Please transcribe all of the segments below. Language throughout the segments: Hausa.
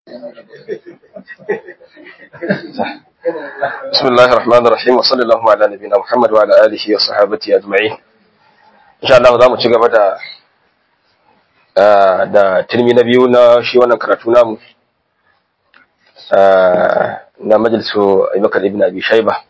بسم الله الرحمن الرحيم وصلى الله على نبينا محمد وعلى آله وصحابته أجمعين إن شاء الله zamu ci gaba da da tilmi na biyu na shi wannan karatu namu na majalisu Abubakar ibn Abi Shayba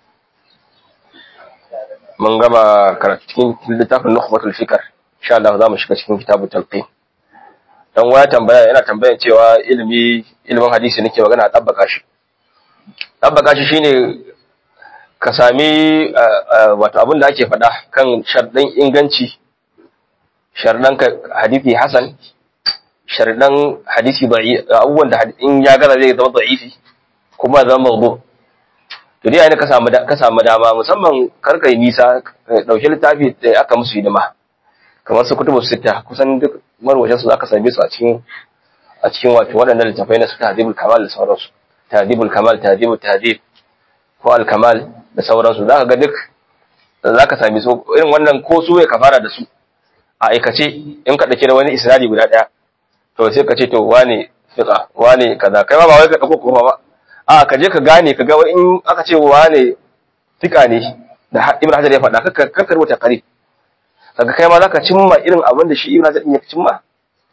mun gama karatu cikin littafin Nukhbatul Fikr insha Allah zamu shiga cikin kitabut talqin dan waya tambaya yana tambayan cewa ilimi ilimin hadisi nake magana a tabbaka shi tabbaka shi shine ka sami wato abin da ake faɗa kan sharɗin inganci sharɗan hadisi hasan sharɗan hadisi abubuwan da in ya gaza zai zama da'ifi kuma zama mawdu to dai ka samu ka samu dama musamman karkai nisa dauki littafi da aka musu hidima kamar su kutubu sita kusan duk marwacin su zaka same su a cikin a cikin wato waɗannan littafai na su tahdibul kamal da sauransu tahdibul kamal tahdibul tahdib ko al kamal da sauransu zaka ga duk zaka same su irin wannan ko su ya kafara da su a aikace in ka dauke da wani isnadi guda daya to sai ka ce to wane fiqa wane kaza kai ma ba wai ka dauko kuma ba a ka je ka gane ka ga in aka ce wane fiqa ne da Ibn Hajar ya faɗa ka ka rubuta qarib kaga kai ma zaka cimma irin abin da shi Ibn Hajar ya cimma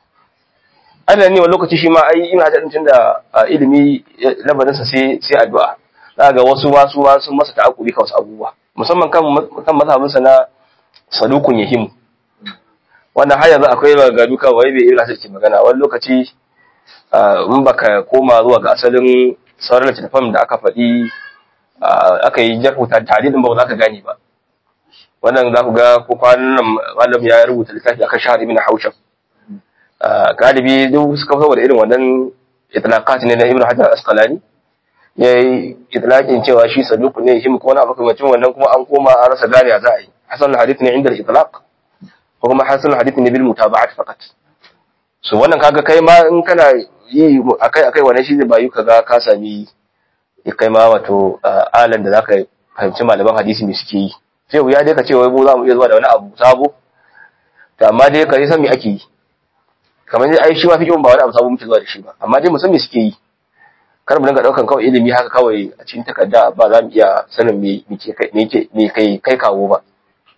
Allah ne wani lokaci shi ma ai Ibn Hajar din da ilimi labarin sa sai sai addu'a zaka wasu ma su ma sun masa ta'akuri ka wasu abubuwa musamman kan kan mazhabin sa na sadukun yahim wannan har yanzu akwai maganganu kan wai bai Ibn Hajar ke magana wani lokaci in baka koma zuwa ga asalin sauran littattafan da aka faɗi aka yi jarhuta tare din ba za ka gane ba wannan za ku ga ko kwanan nan malam ya rubuta littafi akan shahar ibn haushab galibi duk suka saboda irin wannan itlaqat ne na ibn hajar asqalani ya yi itlaqin cewa shi saduq ne shi ko wani abu kamar wannan kuma an koma an rasa gane za a yi hasan hadith ne inda itlaq ko kuma hasan hadith ne bil mutaba'at faqat so wannan kaga kai ma in kana yi akai akai wannan shi zai bayu kaga ka sami kai ma wato alan da zaka fahimci malaman hadisi ne suke yi sai wuya dai ka ce wai mu za mu iya zuwa da wani abu sabo to amma dai ka san me ake yi kamar dai ai shi ma fiqhun ba wani abu sabo muke zuwa da shi ba amma dai mu san me suke yi kar mu dinga daukan kawai ilimi haka kawai a cikin takarda ba za mu iya sanin me me kai me kai kai kawo ba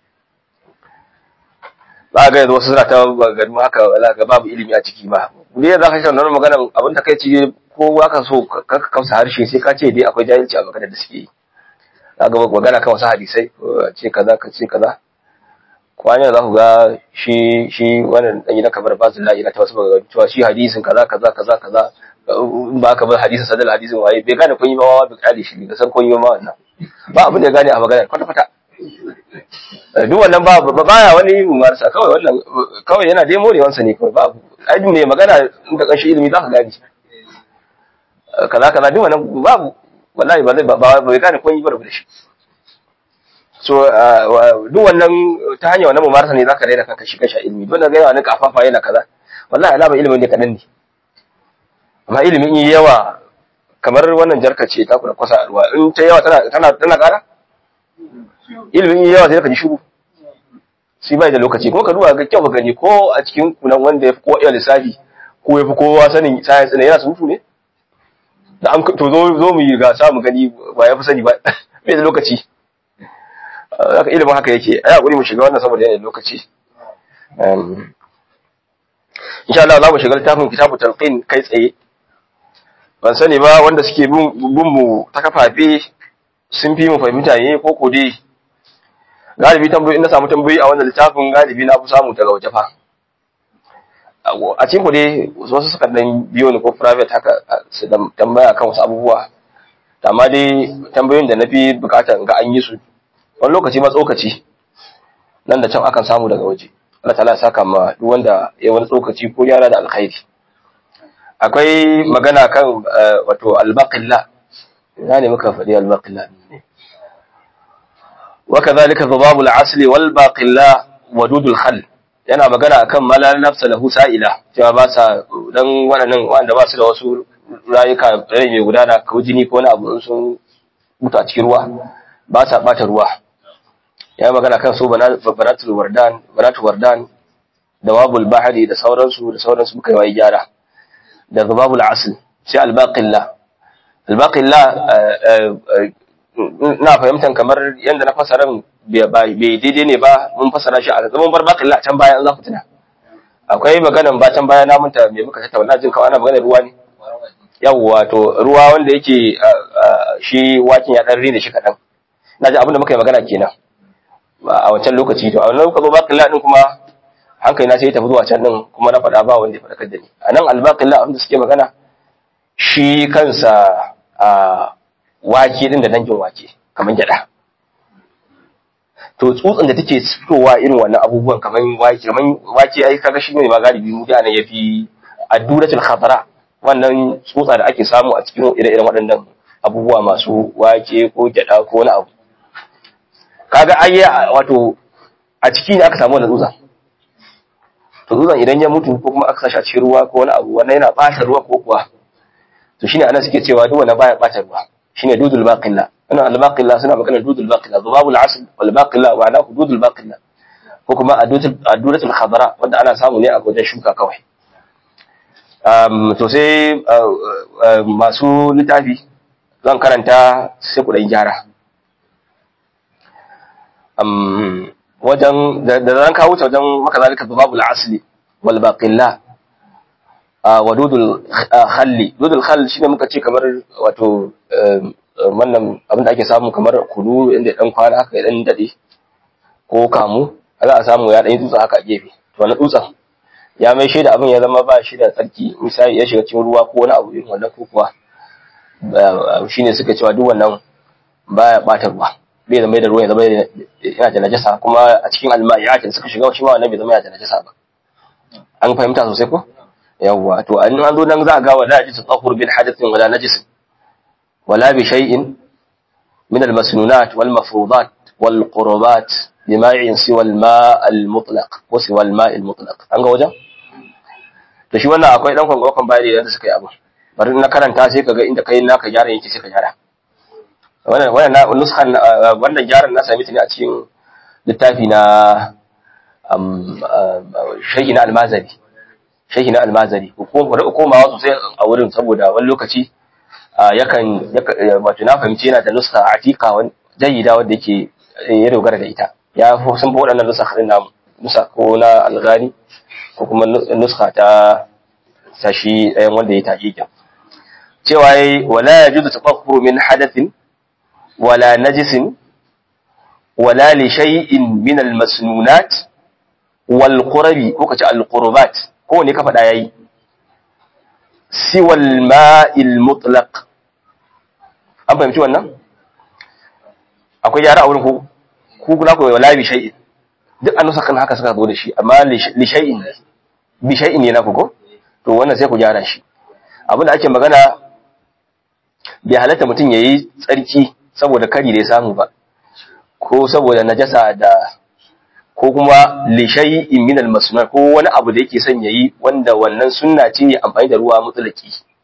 ba ga yanzu wasu suna ta gani haka wala ga babu ilimi a ciki ba ne za ka shi wannan magana abin ta kai ci ko ka so ka kausa harshe sai ka ce dai akwai jahilci a maganar da suke yi ga magana kan wasu hadisai ce kaza ka ce kaza kwanya za ku ga shi shi wannan dan gidan kamar bazin la ina ta wasu magana cewa shi hadisin kaza kaza kaza kaza in ba ka bar hadisin sadal hadisin waye bai gane kun yi ba bai kare shi bai san kun yi ba wannan ba abin da ya gane a magana kwata kwata duk wannan ba baya wani mumarsa kawai wannan kawai yana dai morewansa ne kawai babu ai mai magana da kashi ilimi za ka gane kaza kaza duk wannan babu wallahi ba zai ba bai gane kun yi da shi so duk wannan ta hanyar wannan mumarasa ne zaka raina kanka shi kasha ilimi don ga yawa ne kafafa yana kaza wallahi alama ilimin ne kadan ne amma ilimin yi yawa kamar wannan jarka ce ta kula kwasa ruwa in ta yawa tana tana tana kara ilimin yi yawa sai ka ji shiru sai bai da lokaci kuma ka duba ga kyau ka gani ko a cikin kunan wanda ya fi kowa iya lissafi ko ya fi kowa sanin science ne yana surutu ne da an to zo zo mu yi gasa mu gani ba ya fi sani ba bai da lokaci haka ilimin haka yake ai hakuri mu shiga wannan saboda yana lokaci insha Allah za mu shiga littafin kitabu talqin kai tsaye ban sani ba wanda suke bin mu ta kafafe sun fi mu fahimta ne ko ko dai galibi tambayoyi na samu tambayoyi a wannan littafin galibi na fi samu daga waje fa a cikin ku dai wasu suka dan biyo ni ko private haka su tambaya kan wasu abubuwa amma dai tambayoyin da na fi bukata ga an yi su wani lokaci ma tsokaci nan da can akan samu daga waje Allah ta'ala ya saka ma duk wanda ya wani tsokaci ko yara da alkhairi akwai magana kan wato albaqilla ina ne muka faɗi albaqilla ne wa kadhalika dhubabul asli wal baqilla wadudul khal yana magana akan malal nafsa lahu sa'ila cewa ba sa dan waɗannan wanda ba su da wasu rayuka rai mai gudana ko jini ko wani abu sun mutu a cikin ruwa ba sa bata ruwa ya magana kan su banatul wardan banatul wardan da wabul bahari da sauransu da sauransu muka yi gyara da zubabul asl sai albaqilla albaqilla na fahimtar kamar yadda na fasara bai daidai ne ba mun fasara shi a zaman bar baqilla a can baya an za ku tuna akwai maganan ba can baya na munta me muka tattauna jin kawai ana maganar ruwa ne yawwa to ruwa wanda yake shi wakin ya dan rine shi kadan na ji abin da muka yi magana kenan a wancan lokaci to a wannan lokaci baqilla din kuma hankali na sai ya tafi zuwa can din kuma na faɗa ba wanda ya faɗakar da ni a nan albaqilla abin da suke magana shi kansa a wake din da dangin wake kamar gyada to tsutsan da take fitowa irin wannan abubuwan kamar wake kamar wake ai kaga shi ne ma galibi mu da yafi adduratul khadra wannan tsutsa da ake samu a cikin ire-iren waɗannan abubuwa masu wake ko gyada ko wani abu kaga ai wato a ciki ne aka samu wannan tsutsa to tsutsan idan ya mutu ko kuma aka sashi a cikin ruwa ko wani abu wannan yana ɓata ruwa ko kuwa to shine anan suke cewa duk wanda baya ɓata ruwa shine dudul baqilla ana al baqilla suna magana dudul baqilla dhubabul asl wal baqilla wa ana dudul baqilla ko kuma aduratul khadra wanda ana samu ne a wajen shuka kawai um to sai masu littafi zan karanta sai ku dan gyara um wajen da zan kawo ta wajen maka zalika dhubabul asli wal baqilla wa dudul khalli dudul khall shine muka ce kamar wato wannan abin da ake samu kamar kunu inda dan kwana haka ya dan dade ko kamu za a samu ya dan dutsa haka a gefe to wannan dutsen ya mai shi da abin ya zama ba shi da tsarki misali ya shiga cikin ruwa ko wani abu irin wannan ko kuwa shine suka cewa duk wannan baya bata ruwa bai zama da ruwa ya zama yana da najasa kuma a cikin alma'iyatin suka shiga shi ma wannan bai zama yana da najasa ba an fahimta sosai ko yawwa to an an zo nan za a ga wala ji tsahur bil hadathin wala najis wala bi shay'in min al masnunat wal mafrudat wal qurbat bima'in siwa al ma' al mutlaq ko siwa al ma' al mutlaq an ga wajen to shi wannan akwai dan kwangwakon bayani da suka yi abu bari na karanta sai kaga inda kai naka gyara yake sai ka gyara wannan wannan nuskan wannan gyaran na sami ta ne a cikin littafi na shayi na almazari shayi na almazari komawa sosai a wurin saboda wani lokaci yakan wato na fahimci yana da nuska atika jayyida wanda yake ya dogara da ita ya sun fi waɗannan nusa haɗin namu nusa ko na algani ko kuma nuska ta sashi ɗayan wanda ya taƙiƙin cewa yayi wala yajuzu tafakkur min hadathin wala najisin wala li shay'in min al-masnunat wal qurabi ko kace al qurbat ko ne ka faɗa yayi siwal ma'il mutlaq an fahimci wannan akwai yara a wurin ku ku kula ku wala bi shay'in duk an nusa kan haka suka zo da shi amma li shay'in bi shay'in ne na ku ko to wannan sai ku gyara shi abin da ake magana bai halatta mutum yayi tsarki saboda kari da ya samu ba ko saboda najasa da ko kuma lishayi min al-masnun ko wani abu da yake son yayi wanda wannan sunna ce amfani da ruwa mutlaki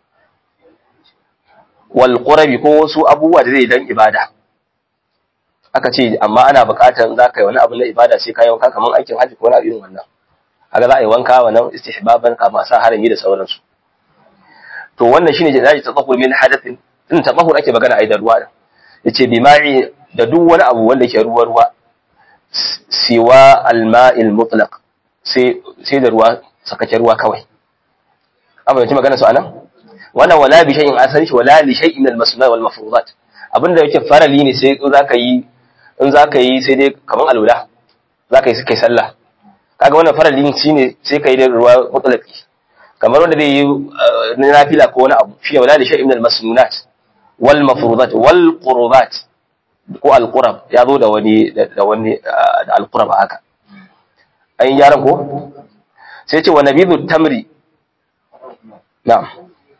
wal qurabi ko wasu abubuwa da zai dan ibada aka ce amma ana buƙatar za ka yi wani abu na ibada sai ka yi wanka kamar aikin hajji ko na irin wannan haka za a yi wanka wannan istihbaban kama sa harami da sauransu to wannan shine da zai tsahur min hadathin din tabahur ake magana ai da ruwa da yace bima'i da duk wani abu wanda yake ruwa ruwa siwa alma'il mutlaq sai sai da ruwa sakace ruwa kawai amma yace magana su anan wannan wala bi shay'in asali wala li shay'in min al-masnun wal mafruḍat abinda yake farali ne sai in zaka yi in zaka yi sai dai kaman alwala zaka yi sai kai sallah kaga wannan farali shine sai kai da ruwa mutlaqi kamar wanda zai yi na nafila ko wani abu shi wala li shay'in min al-masnunat wal mafruḍat wal qurbat ko al-qurab ya zo da wani da wani da al-qurab haka an yi yaran ko sai ce wa nabidhu tamri na'am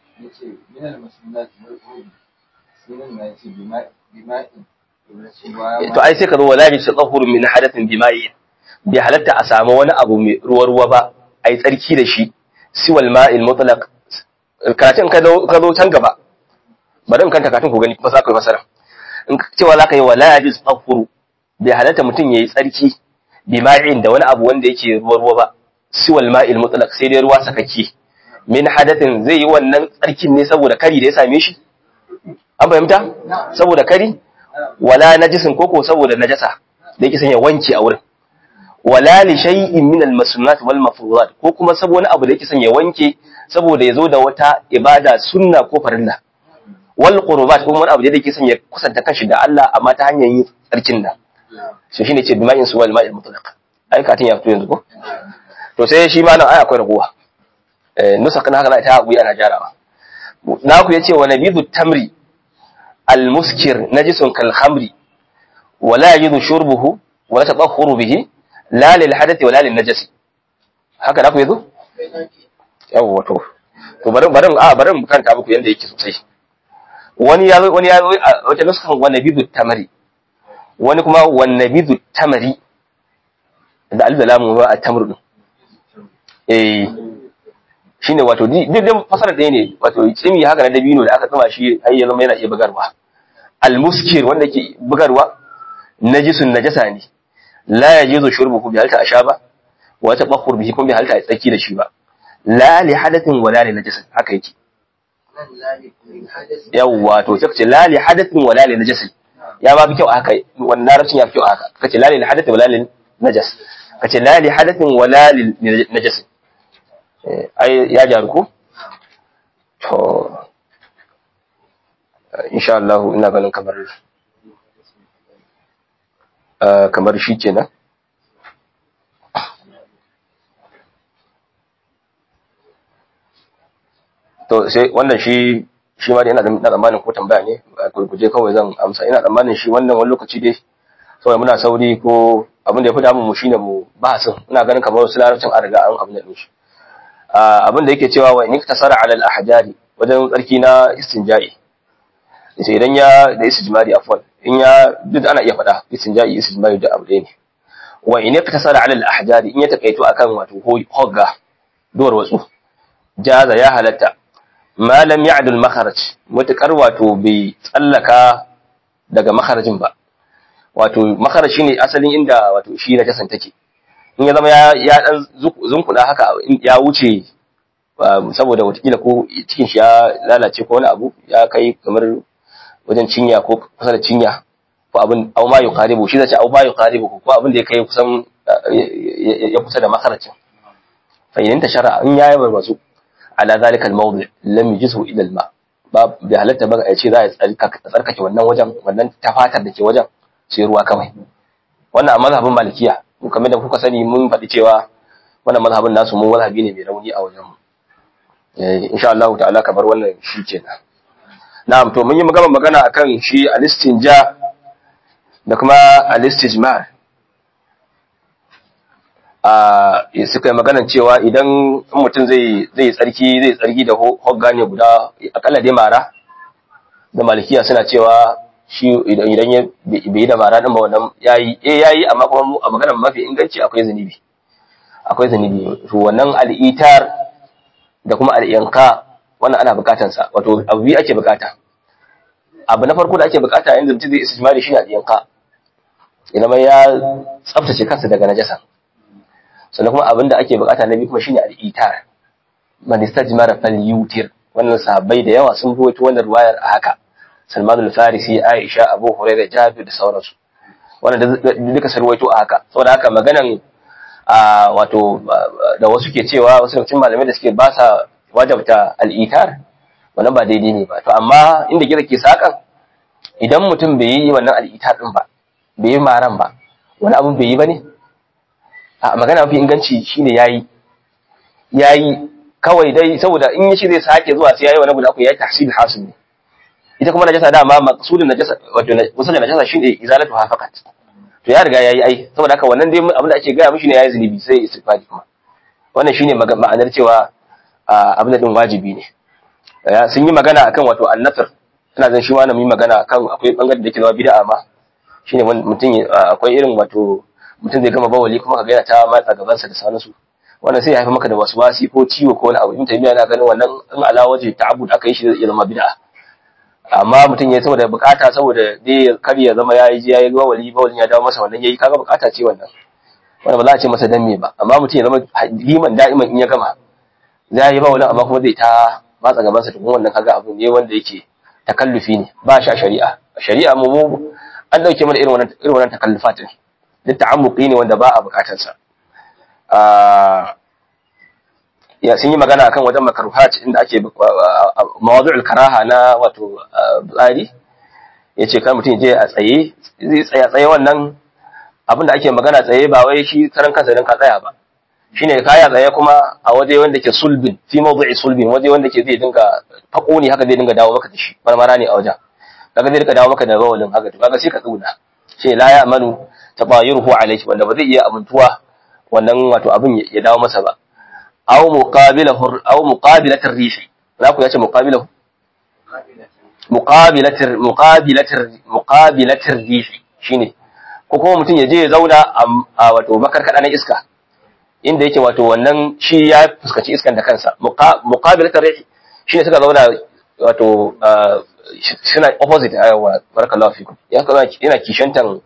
to ai sai ka zo wala bi tadahhur min hadathin bima'i bi halatta a samu wani abu mai ruwa ruwa ba ai tsarki da shi siwal ma'il mutlaq karatun ka zo ka zo can gaba bari in kanta karatun ku gani kuma za ka yi fasara in cewa za ka yi wala bi tadahhur bi halatta mutum yayi tsarki bima'in da wani abu wanda yake ruwa ruwa ba siwal ma'il mutlaq sai dai ruwa sakaki min hadathin zai yi wannan tsarkin ne saboda kari da ya same shi an fahimta saboda kari wala najisin koko saboda najasa da yake sanya wanke a wurin wala li shay'in min al masnunat wal mafruḍat ko kuma saboda abu da yake sanya wanke saboda yazo da wata ibada sunna ko farilla wal qurbat kuma wani abu da yake sanya kusanta kanshi da Allah amma ta hanyar yin tsarkin nan so shine ce bima'in su wal ma'il mutlaq ai katin ya fito yanzu ko to sai shi ma nan ai akwai raguwa eh nusa kana haka ta haƙuri ana jarawa naku yace wa nabidu tamri al muskir najisun kal khamri wala yajidu shurbuhu wala tadahhuru bihi la lil hadathi wala lil najasi haka naku yazo yawa to to bari bari a bari mu kanta muku yanda yake sosai wani ya wani ya wata nuskan wa nabidu tamri wani kuma wa nabidu tamri da alif da lamu ba a tamr din eh shine wato duk dai fasara ɗaya ne wato tsimi haka na dabino da aka tsama shi har ya zama yana iya bugarwa almuskir wanda ke bugarwa najisun najasa ne la yajuzu shurbuhu bi halta ashaba wa tabakhur bihi kun bi halta tsaki da shi ba la li hadathin wala li najasin haka yake yawwa to sai kace la li hadathin wala li najasin ya ba bi kyau haka wannan larabcin ya fi kyau haka kace la li hadathin wala li najas kace la li hadathin wala li najasin ai ya jaru ko to insha Allah ina ganin kamar kamar shi kenan to sai wannan shi shi ma dai ina da tsammanin ko tambaya ne a gurguje kawai zan amsa ina tsammanin shi wannan wani lokaci dai saboda muna sauri ko abin da ya fi damun mu shine mu bahasin ina ganin kamar wasu larabcin an riga an abin da shi abin da yake cewa wa in tasara ala al-ahjari wajen tsarki na istinja'i sai idan ya da istijmari afwan in ya duk ana iya faɗa istinja'i istijmari da abu ɗaya ne wa in tasara ala al-ahjari in ya takaito akan wato hogga duwar watsu jaza ya halatta ma lam ya'dul makharaj mutakar wato bai tsallaka daga makharajin ba wato makharaj shine asalin inda wato shi na jasan take in ya zama ya dan zunkuda haka ya wuce saboda watakila ko cikin shi ya lalace ko wani abu ya kai kamar wajen cinya ko kusa da cinya ko abin au ma yuqaribu shi zace au ma yuqaribu ko abin da ya kai kusan ya kusa da makaracin fa idan ta shara in yayi barbazu ala zalika al-mawdi lam yujzu ila al-ma ba bi halatta ba ya ce za ya tsarkake wannan wajen wannan tafatar da ke wajen sai ruwa kawai wannan a mazhabin malikiya kamar da kuka sani mun faɗi cewa wannan mazhabin nasu mun mazhabi ne mai rauni a wajen mu insha Allah ta'ala kamar wannan shi kenan na'am to mun yi magana magana akan shi al-istinja da kuma al-istijmar a suka yi magana cewa idan mutum zai zai tsarki zai tsarki da hogga ne guda akalla dai mara da malikiya suna cewa shi idan idan ya bai yi da mara din ba wannan yayi eh yayi amma kuma a maganar mafi inganci akwai zunubi akwai zunubi to wannan al-itar da kuma al-inqa wannan ana bukatan sa wato abu biyu ake bukata abu na farko da ake bukata yayin da mutum zai istijmari shine al-inqa idan mai ya tsaftace kansa daga najasa sannan kuma abin da ake bukata na biyu kuma shine al-itar man istajmara falyutir wannan sahabbai da yawa sun ruwaito wannan ruwayar a haka Salman al-Farisi Aisha Abu Hurairah Jabir da sauransu wannan duka sun ruwaito a haka saboda haka maganan a wato da wasu ke cewa wasu cikin malamai da suke ba sa wajabta al-itar wannan ba daidai ne ba to amma inda gida ke sakan idan mutum bai yi wannan al-itar din ba bai yi maran ba wani abun bai yi ba ne a magana mafi inganci shine yayi yayi kawai dai saboda in yace zai sake zuwa sai yayi wani guda ku yayi tahsil hasil ne ita kuma najasa dama maqsudun najasa wato wasu najasa shine izalatu ha faqat to ya riga yayi ai saboda haka wannan dai abin da ake gaya mishi ne yayi zunubi sai istighfari kuma wannan shine ma'anar cewa abin da din wajibi ne sun yi magana akan wato annafir ina zan shi ma na yi magana akan akwai bangaren da yake zama bid'a ma shine mutum akwai irin wato mutum zai gama bawali kuma kaga yana ta matsa gabansa da sauransu wannan sai ya haifa maka da wasu wasi ko ciwo ko wani abu in tabiya na ganin wannan in ala waje ta'abbud aka yi shi zai zama bid'a amma mutum ya saboda bukata saboda dai kar ya zama yayi ji yayi bawali bawalin ya dawo masa wannan yayi kaga bukata ce wannan wannan ba za a ce masa dan me ba amma mutum ya zama liman da'iman in ya gama za yi bawalin amma kuma zai ta matsa gaban sa tukun wannan kaga abu ne wanda yake takallufi ne ba shi a shari'a a shari'a mu mu an dauke mana irin wannan irin wannan takallufat ne duk ta'ammuqi ne wanda ba a bukatar sa ya sun yi magana akan wajen makruhat inda ake mawadu'ul karaha na wato tsari yace kan mutum je a tsaye zai tsaya tsaye wannan abinda ake magana tsaye ba wai shi karan kansa dan ka tsaya ba shine kaya tsaye kuma a waje wanda ke sulbin fi mawdu'i sulbin waje wanda ke zai dinga fako ne haka zai dinga dawo maka da shi marmara ne a wajen kaga zai dinga dawo maka da bawalin haka to kaga sai ka tsuna sai la ya amanu tabayuruhu alayhi wanda ba zai iya amintuwa wannan wato abin ya dawo masa ba aw muqabilahu aw muqabilatir rihi za ku yace muqabilahu muqabilatir muqabilatir muqabilatir rihi shine ko kuma mutum ya je ya zauna a wato makarkada na iska inda yake wato wannan shi ya fuskaci iskan da kansa muqabilatir rihi shine suka zauna wato suna opposite ayawa barakallahu fikum ya kaza yana kishantan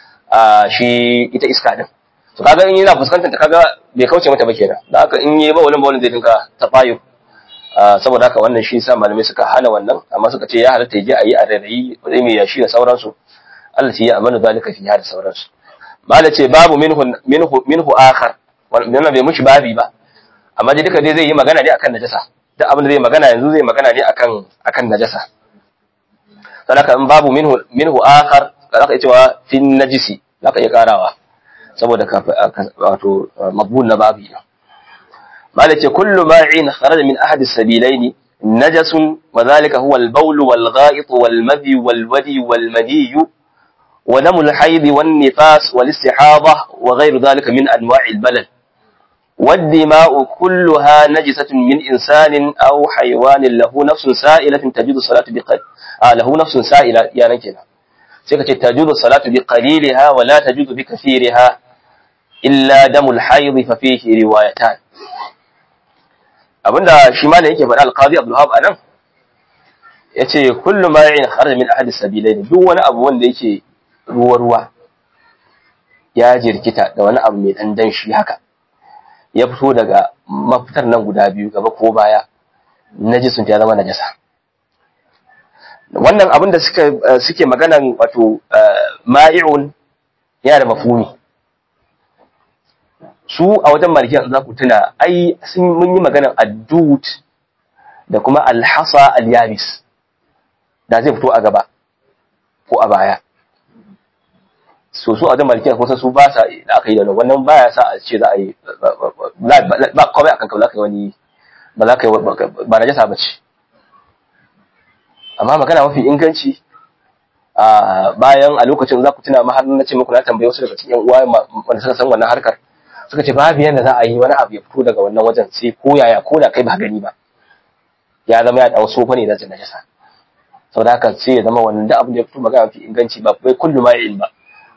shi ita iska din to kaga in yana fuskantar ta kaga bai kauce mata ba kenan da haka in yi bawalin bawalin zai dinga tafayu saboda haka wannan shi sa malamai suka hana wannan amma suka ce ya halatta ya je a yi a rairayi wani mai yashi da sauransu Allah ya amanu zalika fi da sauransu mala ce babu minhu minhu minhu akhar wannan bai mushi babi ba amma dai duka dai zai yi magana ne akan najasa duk abin da zai magana yanzu zai magana ne akan akan najasa sanaka in babu minhu minhu akhar zaka iya cewa fi najisi zaka iya karawa saboda wato mabun na babi mala ce kullu ma'in kharaja min ahadi sabilaini najasun wa dhalika huwa al-bawl wal gha'it wal madhi wal wadi wal madi wa dam al-hayd wan nifas wal istihada wa ghayr dhalika min anwa' al-balal والدماء كلها نجسة من إنسان أو حيوان له نفس سائلة تجد الصلاة بقل آه له نفس سائلة يا نكنا سيكت تجد الصلاة بقليلها ولا تجد بكثيرها إلا دم الحيض ففيه روايتان abinda shi ma ne yake faɗa alqazi Abdul Wahab anan yace kullu ma ya'in kharaja min ahadi sabilain duk wani abu wanda yake ruwa ruwa ya jirkita da wani abu mai dan danshi haka ya fito daga mafitar nan guda biyu gaba ko baya najisun ya zama najasa wannan abin da suka suke maganan wato ma'i'un yana da mafhumi su a wajen malikiya za ku tuna ai sun mun yi maganan addut da kuma alhasa alyabis da zai fito a gaba ko a baya so su a wajen malikiya kusa su ba sa da aka yi da wannan baya sa a ce za a yi ba kawai akan kawai za ka yi wani ba za ka yi ba na jasa ba ce amma magana mafi inganci a bayan a lokacin za ku tuna ma har na ce muku na tambaye wasu daga cikin uwa wanda suka san wannan harkar suka ce babu yadda za a yi wani abu ya fito daga wannan wajen sai ko yaya ko da kai ba gani ba ya zama ya dawo sofa ne na najasa sau da haka sai ya zama wannan da abin da ya fito magana mafi inganci ba bai kullu ma'il ba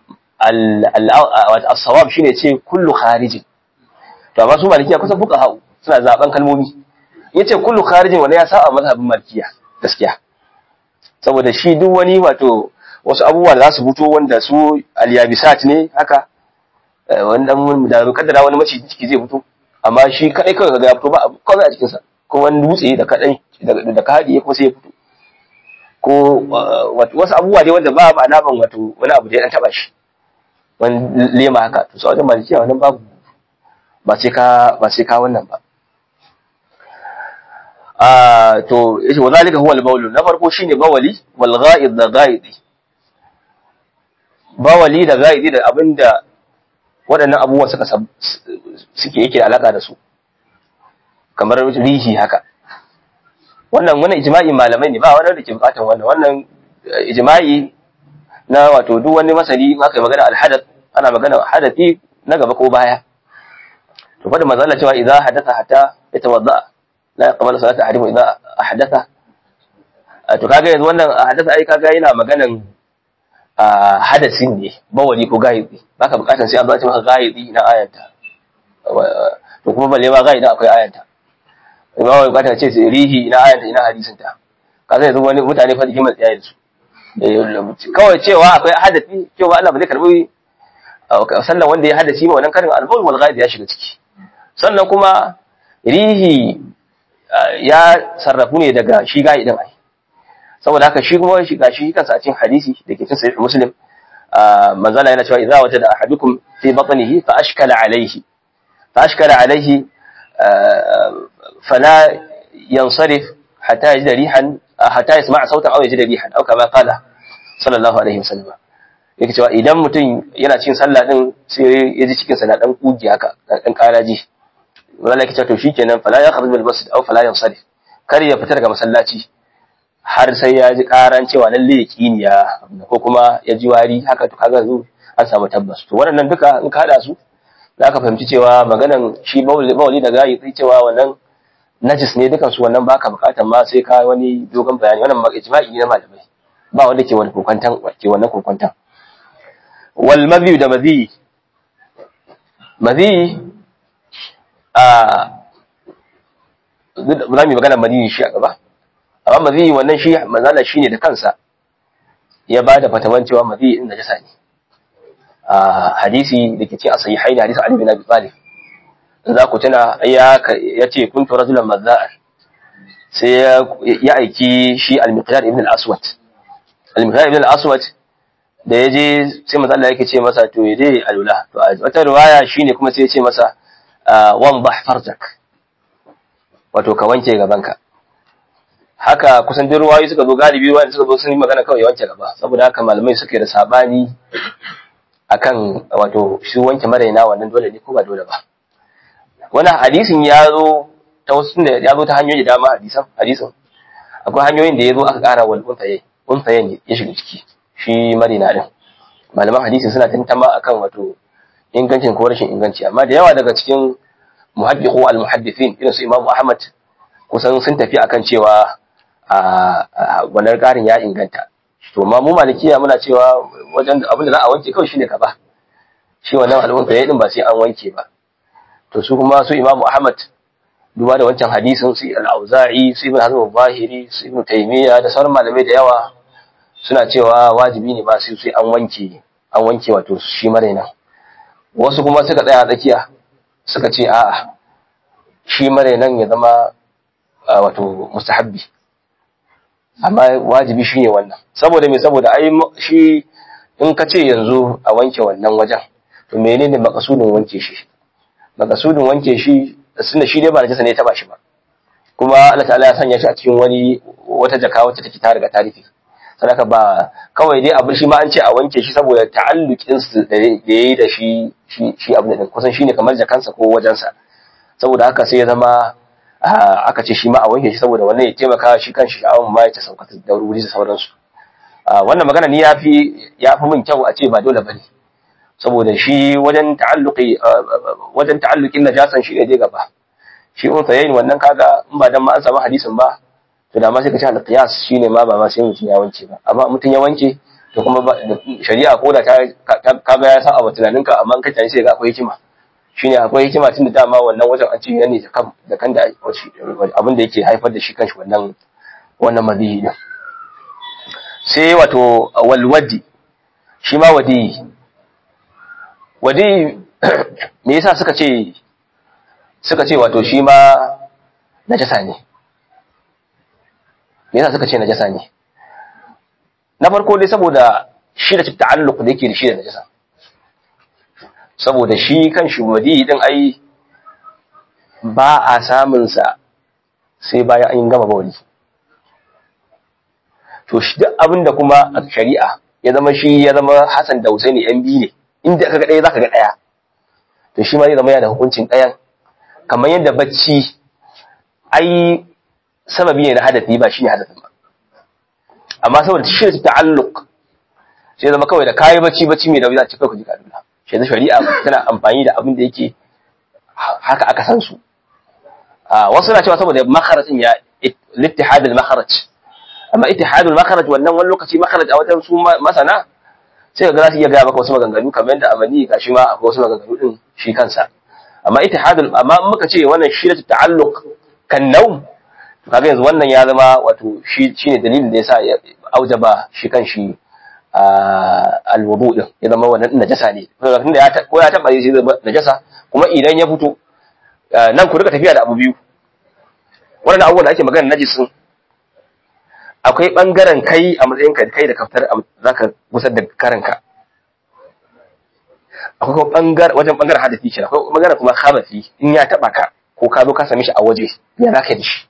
al-sawab shine ce kullu kharijin to amma su malikiya kusan fuka hau suna zaben kalmomi yace kullu kharijin wanda ya saba mazhabin malikiya gaskiya saboda shi duk wani wato wasu abubuwa da za su fito wanda su al-yabisat ne haka wanda da kaddara wani maciji ciki zai fito amma shi kadai kawai kaga ya fito ba abu kawai a cikin sa ko wani dutse da kadai da ka hadiye kuma sai ya fito ko wasu abubuwa dai wanda ba ba naman wato wani abu da ya dan taba shi wani lema haka to sau wajen malikiya wannan babu ba sai ka ba sai ka wannan ba a to yace wa zalika huwa al-bawl na farko shine bawali wal ghaid da ghaidi bawali da ghaidi da abinda waɗannan abubuwa suka suke yake alaka da su kamar rihi haka wannan wannan ijma'i malamai ne ba wani da ke bukatan wannan wannan ijma'i na wato duk wani masali aka yi magana alhadath ana magana hadathi na gaba ko baya to fa da manzo Allah cewa idza hadatha hatta yatawadda la yaqbalu salata ahadikum idza ahdatha to kaga yanzu wannan hadatha ai kaga yana maganan hadasin ne bawali ko gaidi baka bukatan sai an zace maka gaidi na ayanta to kuma balle ma gaidi akwai ayanta ba wai bukatan ce rihi ina ayanta ina hadisin ta kaga yanzu wani mutane fa hikimar tsaya da su kawai cewa akwai hadafi cewa Allah ba zai karbi sannan wanda ya hadaci ma wannan karin albaul wal ghaib ya shiga ciki sannan kuma rihi ya sarrafu ne daga shi ga'i din ai saboda haka shi kuma shi gashi kansa a cikin hadisi da ke cikin sahih muslim manzala yana cewa idza wajada ahadukum fi batnihi fa ashkala alayhi fa ashkala alayhi fala yansarif hatta yajida rihan hatta yasma' sautan aw yajida rihan aw kama qala sallallahu alaihi wasallam yake cewa idan mutum yana cikin sallah din sai ya ji cikin sa na dan kugi haka dan karaji wala yake cewa to shikenan fala yakhruj bil masjid aw fala yansarif kar ya fita daga masallaci har sai ya ji karan cewa lalle ya kiniya ko kuma ya ji wari haka to kaga zu an samu tabbas to waɗannan duka in ka hada su za ka fahimci cewa maganan shi mawali da gayi sai cewa wannan najis ne dukan su wannan baka bukatan ma sai ka wani dogon bayani wannan ijma'i ne na malamai ba wanda ke wani kokwantan ke wannan kokwantan wal madhi da madhi madhi a za mu yi magana madhi shi a gaba amma mazi wannan shi manzala shi ne da kansa ya ba da fatawan cewa mazi in najasa ne a hadisi da ke ce a sayi haini hadisi Ali bin Abi Talib za ku tuna ya ce kuntu rajulan mazza'an sai ya aiki shi al-Miqdad ibn al-Aswad al-Miqdad ibn al-Aswad da ya je sai manzo Allah yake ce masa to ya je alula to a wata riwaya shine kuma sai ya ce masa wan bah farjak wato ka wanke gabanka haka kusan duk ruwayoyi suka zo galibi ruwayoyi suka zo sun yi magana kawai ya wanke gaba saboda haka malamai suke da sabani akan wato shi wanke maraina wannan dole ne ko ba dole ba wannan hadisin ya zo ta wasu da ya zo ta hanyoyi da dama hadisan hadisin akwai hanyoyin da ya zo aka kara wal unfaye unfaye ne ya shiga ciki shi marina din malaman hadisi suna tantama akan wato ingancin ko rashin inganci amma da yawa daga cikin muhaddiqu al muhaddithin irin su Imam Ahmad kusan sun tafi akan cewa a wannan ƙarin ya inganta to ma mu malikiya muna cewa wajen abin da za a wanke kawai shine kaba shi wannan al'umma ya din ba sai an wanke ba to su kuma su imamu ahmad duba da wancan hadisin su al-auza'i su ibn hazm al-zahiri su ibn taymiya da sauran malamai da yawa suna cewa wajibi ne ba sai sai an wanke an wanke wato shi maraina wasu kuma suka tsaya tsakiya suka ce a'a shi marainan ya zama wato mustahabbi amma wajibi shi ne wannan saboda me saboda ai shi in ka ce yanzu a wanke wannan wajen to menene makasudin wanke shi makasudin wanke shi sunda shi dai ba najasa ne ta ba shi ba kuma Allah ta'ala ya sanya shi a cikin wani wata jaka wacce take ta riga tarihi sadaka ba kawai dai abin shi ma an ce a wanke shi saboda ta'alluqin su da yayi da shi shi abin da kusan shine kamar jakansa ko wajensa saboda haka sai ya zama aka ce shi ma a wanke shi saboda wannan ya taimaka shi kan shi sha'awun ma ya ta sauka da wuri da sauransu wannan magana ni yafi yafi min kyau a ce ba dole bane saboda shi wajen ta'alluqi wajen ta'alluqin najasan shi ne je gaba shi un sayayin wannan kaga in ba dan ma an samu hadisin ba to da ma sai ka ce al-qiyas shine ma ba ma sai mutum ya wanke ba amma mutum ya wanke to kuma shari'a ko da ta kaga ya san abu tunaninka amma in ka tani sai ga akwai hikima shine akwai hikima tun da dama wannan wajen an ce ya ne da kan da abin da yake haifar da shi kanshi wannan wannan madiyi din sai wato walwadi shi ma wadi wadi me yasa suka ce suka ce wato shi ma najasa ne me yasa suka ce najasa ne na farko dai saboda shi da ta'alluq da yake da shi da najasa saboda shi kan shi wadi din ai ba a samun sa sai bayan an gama bawali to shi duk abin da kuma a shari'a ya zama shi ya zama Hassan da Husaini yan biyu ne inda aka ga ɗaya zaka ga ɗaya to shi ma zai zama yana da hukuncin ɗayan kamar yadda bacci ai sababi ne na hadafi ba shi ne hadafin ba amma saboda shi da ta'alluq sai zama kawai da kayi bacci bacci mai nauyi za a ci kawai ka ji kaduna shi da shari'a tana amfani da abin da yake haka aka san su wasu na cewa saboda makharajin ya littihadul makharaj amma ittihadul makharaj wannan wani lokaci makharaj a wajen su masana sai ga za su iya gaya maka wasu maganganu kamar yadda amani ga shi ma akwai wasu maganganu din shi kansa amma ittihadul amma muka ce wannan shi da ta'alluq kan naum to kaga yanzu wannan ya zama wato shi shine dalilin da yasa ya aujaba shi kan shi alwudu din ya zama wannan najasa ne tunda ya ko ya taba shi zama najasa kuma idan ya fito nan ku rika tafiya da abu biyu wannan abubuwan da ake magana najisin akwai bangaren kai a matsayin ka kai da kaftar zaka gusar da karanka akwai kuma bangar wajen bangaren hadafi shi akwai bangaren kuma khabafi in ya taba ka ko ka zo ka same shi a waje ya zaka yi shi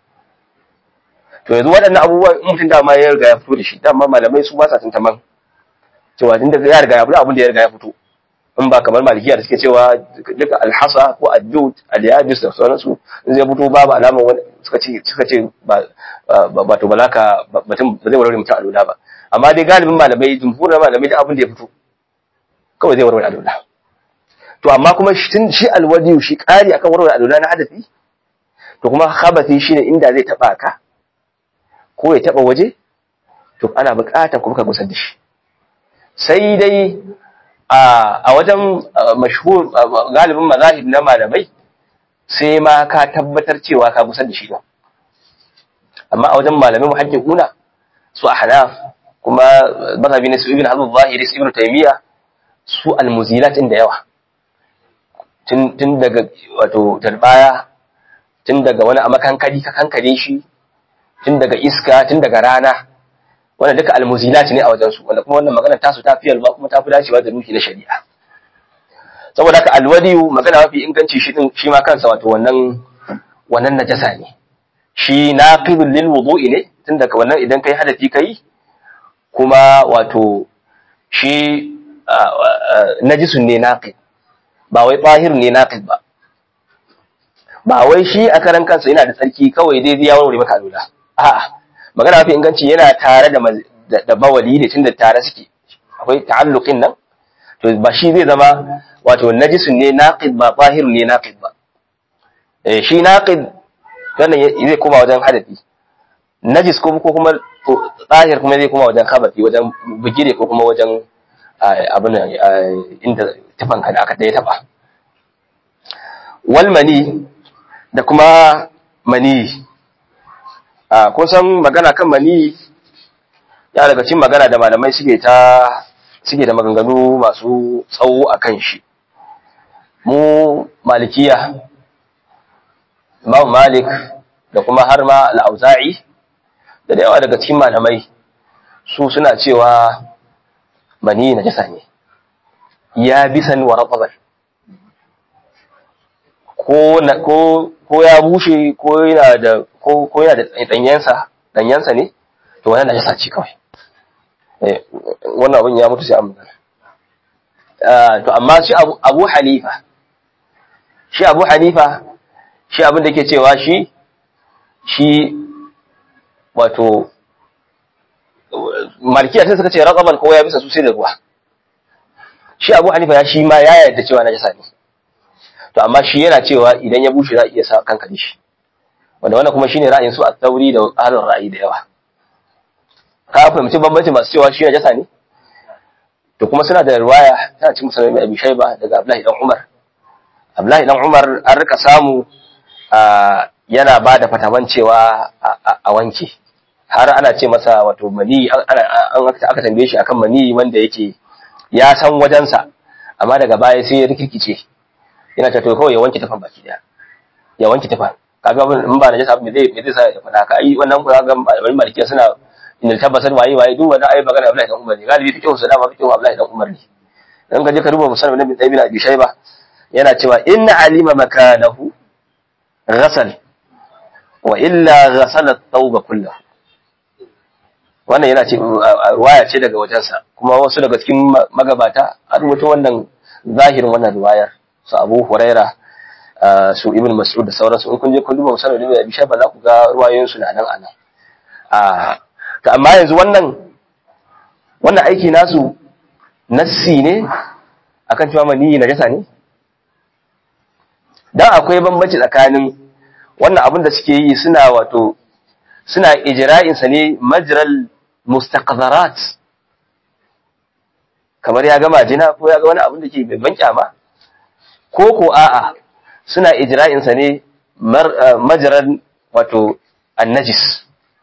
to yanzu waɗannan abubuwan in mutum dama ya riga ya fito da shi dama malamai su ba sa tantaman cewa tun da ya riga ya fito abin da ya riga ya fito in ba kamar malikiya da suke cewa duka alhasa ko addud aliyabis da sauransu in zai fito babu alamar wani suka ce suka ce ba ba to balaka mutum ba zai warware mutum alula ba amma dai galibin malamai jumhurin malamai da abin da ya fito kawai zai warware alula to amma kuma shi alwadiyu shi kari akan warware alula na hadafi to kuma khabati shine inda zai taba ka ko ya taba waje to ana buƙatar kuma ka gusar da shi sai dai a wajen mashhur galibin mazahib na malamai sai ma ka tabbatar cewa ka gusar da shi ba amma a wajen malamai muhaqqiquna su ahnaf kuma mazhabi ne su ibn hazm zahiri su ibn taymiya su almuzilat da yawa tun tun daga wato tarbaya tun daga wani a makankari ka kankare shi tun daga iska tun daga rana wanda duka almuzilat ne a wajensu wanda kuma wannan magana tasu ta fi yalba kuma ta fi dacewa da ruhi na shari'a saboda haka alwadiyu magana mafi inganci shi din shi ma kansa wato wannan wannan najasa ne shi naqibul lil wudu'i ne tun daga wannan idan kai hadafi kai kuma wato shi najisun ne naqib ba wai tahir ne naqib ba ba wai shi a karan kansa yana da tsarki kawai dai ya warware maka alula a'a magana mafi inganci yana tare da da bawali ne tunda tare suke akwai ta'alluqin nan to ba shi zai zama wato najisun ne naqid ba zahirun ne naqid ba eh shi naqid wannan zai koma wajen hadafi najis ko ko kuma zahir kuma zai koma wajen khabati wajen bugire ko kuma wajen abin inda tafanka da aka daya taba wal mani da kuma mani a kusan magana kan mani ya daga cikin magana da malamai suke ta suke da maganganu masu tsawo a kan shi mu malikiya imam malik da kuma har ma al'auza'i da da yawa daga cikin malamai su suna cewa mani na jasa ne ya bisan wa raɓaɓar ko ya bushe ko yana da ko ko yana da danyensa danyensa ne to wannan najasa ce kawai eh wannan abin ya mutu sai an magana to amma shi Abu Abu Hanifa shi Abu Hanifa shi abin da yake cewa shi shi wato Malikiya sai suka ce raqaban ko ya bisa su sai da ruwa shi Abu Hanifa ya shi ma ya yarda cewa najasa ne to amma shi yana cewa idan ya bushe za a iya sa kanka shi wanda wannan kuma shine ra'ayin su a tauri da ahlul ra'ayi da yawa ka fahimci bambanci masu cewa shi najasa ne to kuma suna da riwaya tana cikin musulmi Abi Shayba daga Abdullahi dan Umar Abdullahi dan Umar an rika samu yana ba da fatawan cewa a wanke har ana ce masa wato mani an aka tambaye shi akan mani wanda yake ya san wajensa amma daga baya sai ya rikirkice yana ta to kawai ya wanke tafan baki daya ya wanke tafan kaga in ba na jasa me zai me zai sa ya faɗa ka ai wannan ku ga malaman malikiya suna inda tabbatar waye waye duk wannan ai magana Abdullahi dan Umar ne galibi fiqh su dama fiqh Abdullahi dan Umar ne dan ka je ka duba musallam ibn Ibn Abi Shayba yana cewa inna alima makanahu ghasal wa illa ghasala at-tawba kullahu wannan yana ce ruwaya ce daga wajensa kuma wasu daga cikin magabata a rubuta wannan zahirin wannan ruwayar su Abu Huraira su Ibn Mas'ud da sauransu in kun je kun duba musallam ibn Abi Shayba za ku ga ruwayoyin su na nan anan a to amma yanzu wannan wannan aiki nasu nassi ne akan cewa maniyi najasa ne dan akwai bambanci tsakanin wannan abin da suke yi suna wato suna ijra'in sa ne majral mustaqdarat kamar ya gama jina ko ya ga wani abin da ke ban kyama ko ko a'a suna ijra'in sa ne majral wato annajis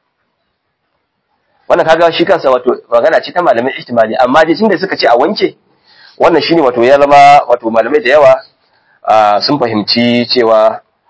wannan kaga shi kansa wato magana ce ta malamai ihtimali amma dai tunda suka ce a wanke wannan shine wato ya zama wato malamai da yawa sun fahimci cewa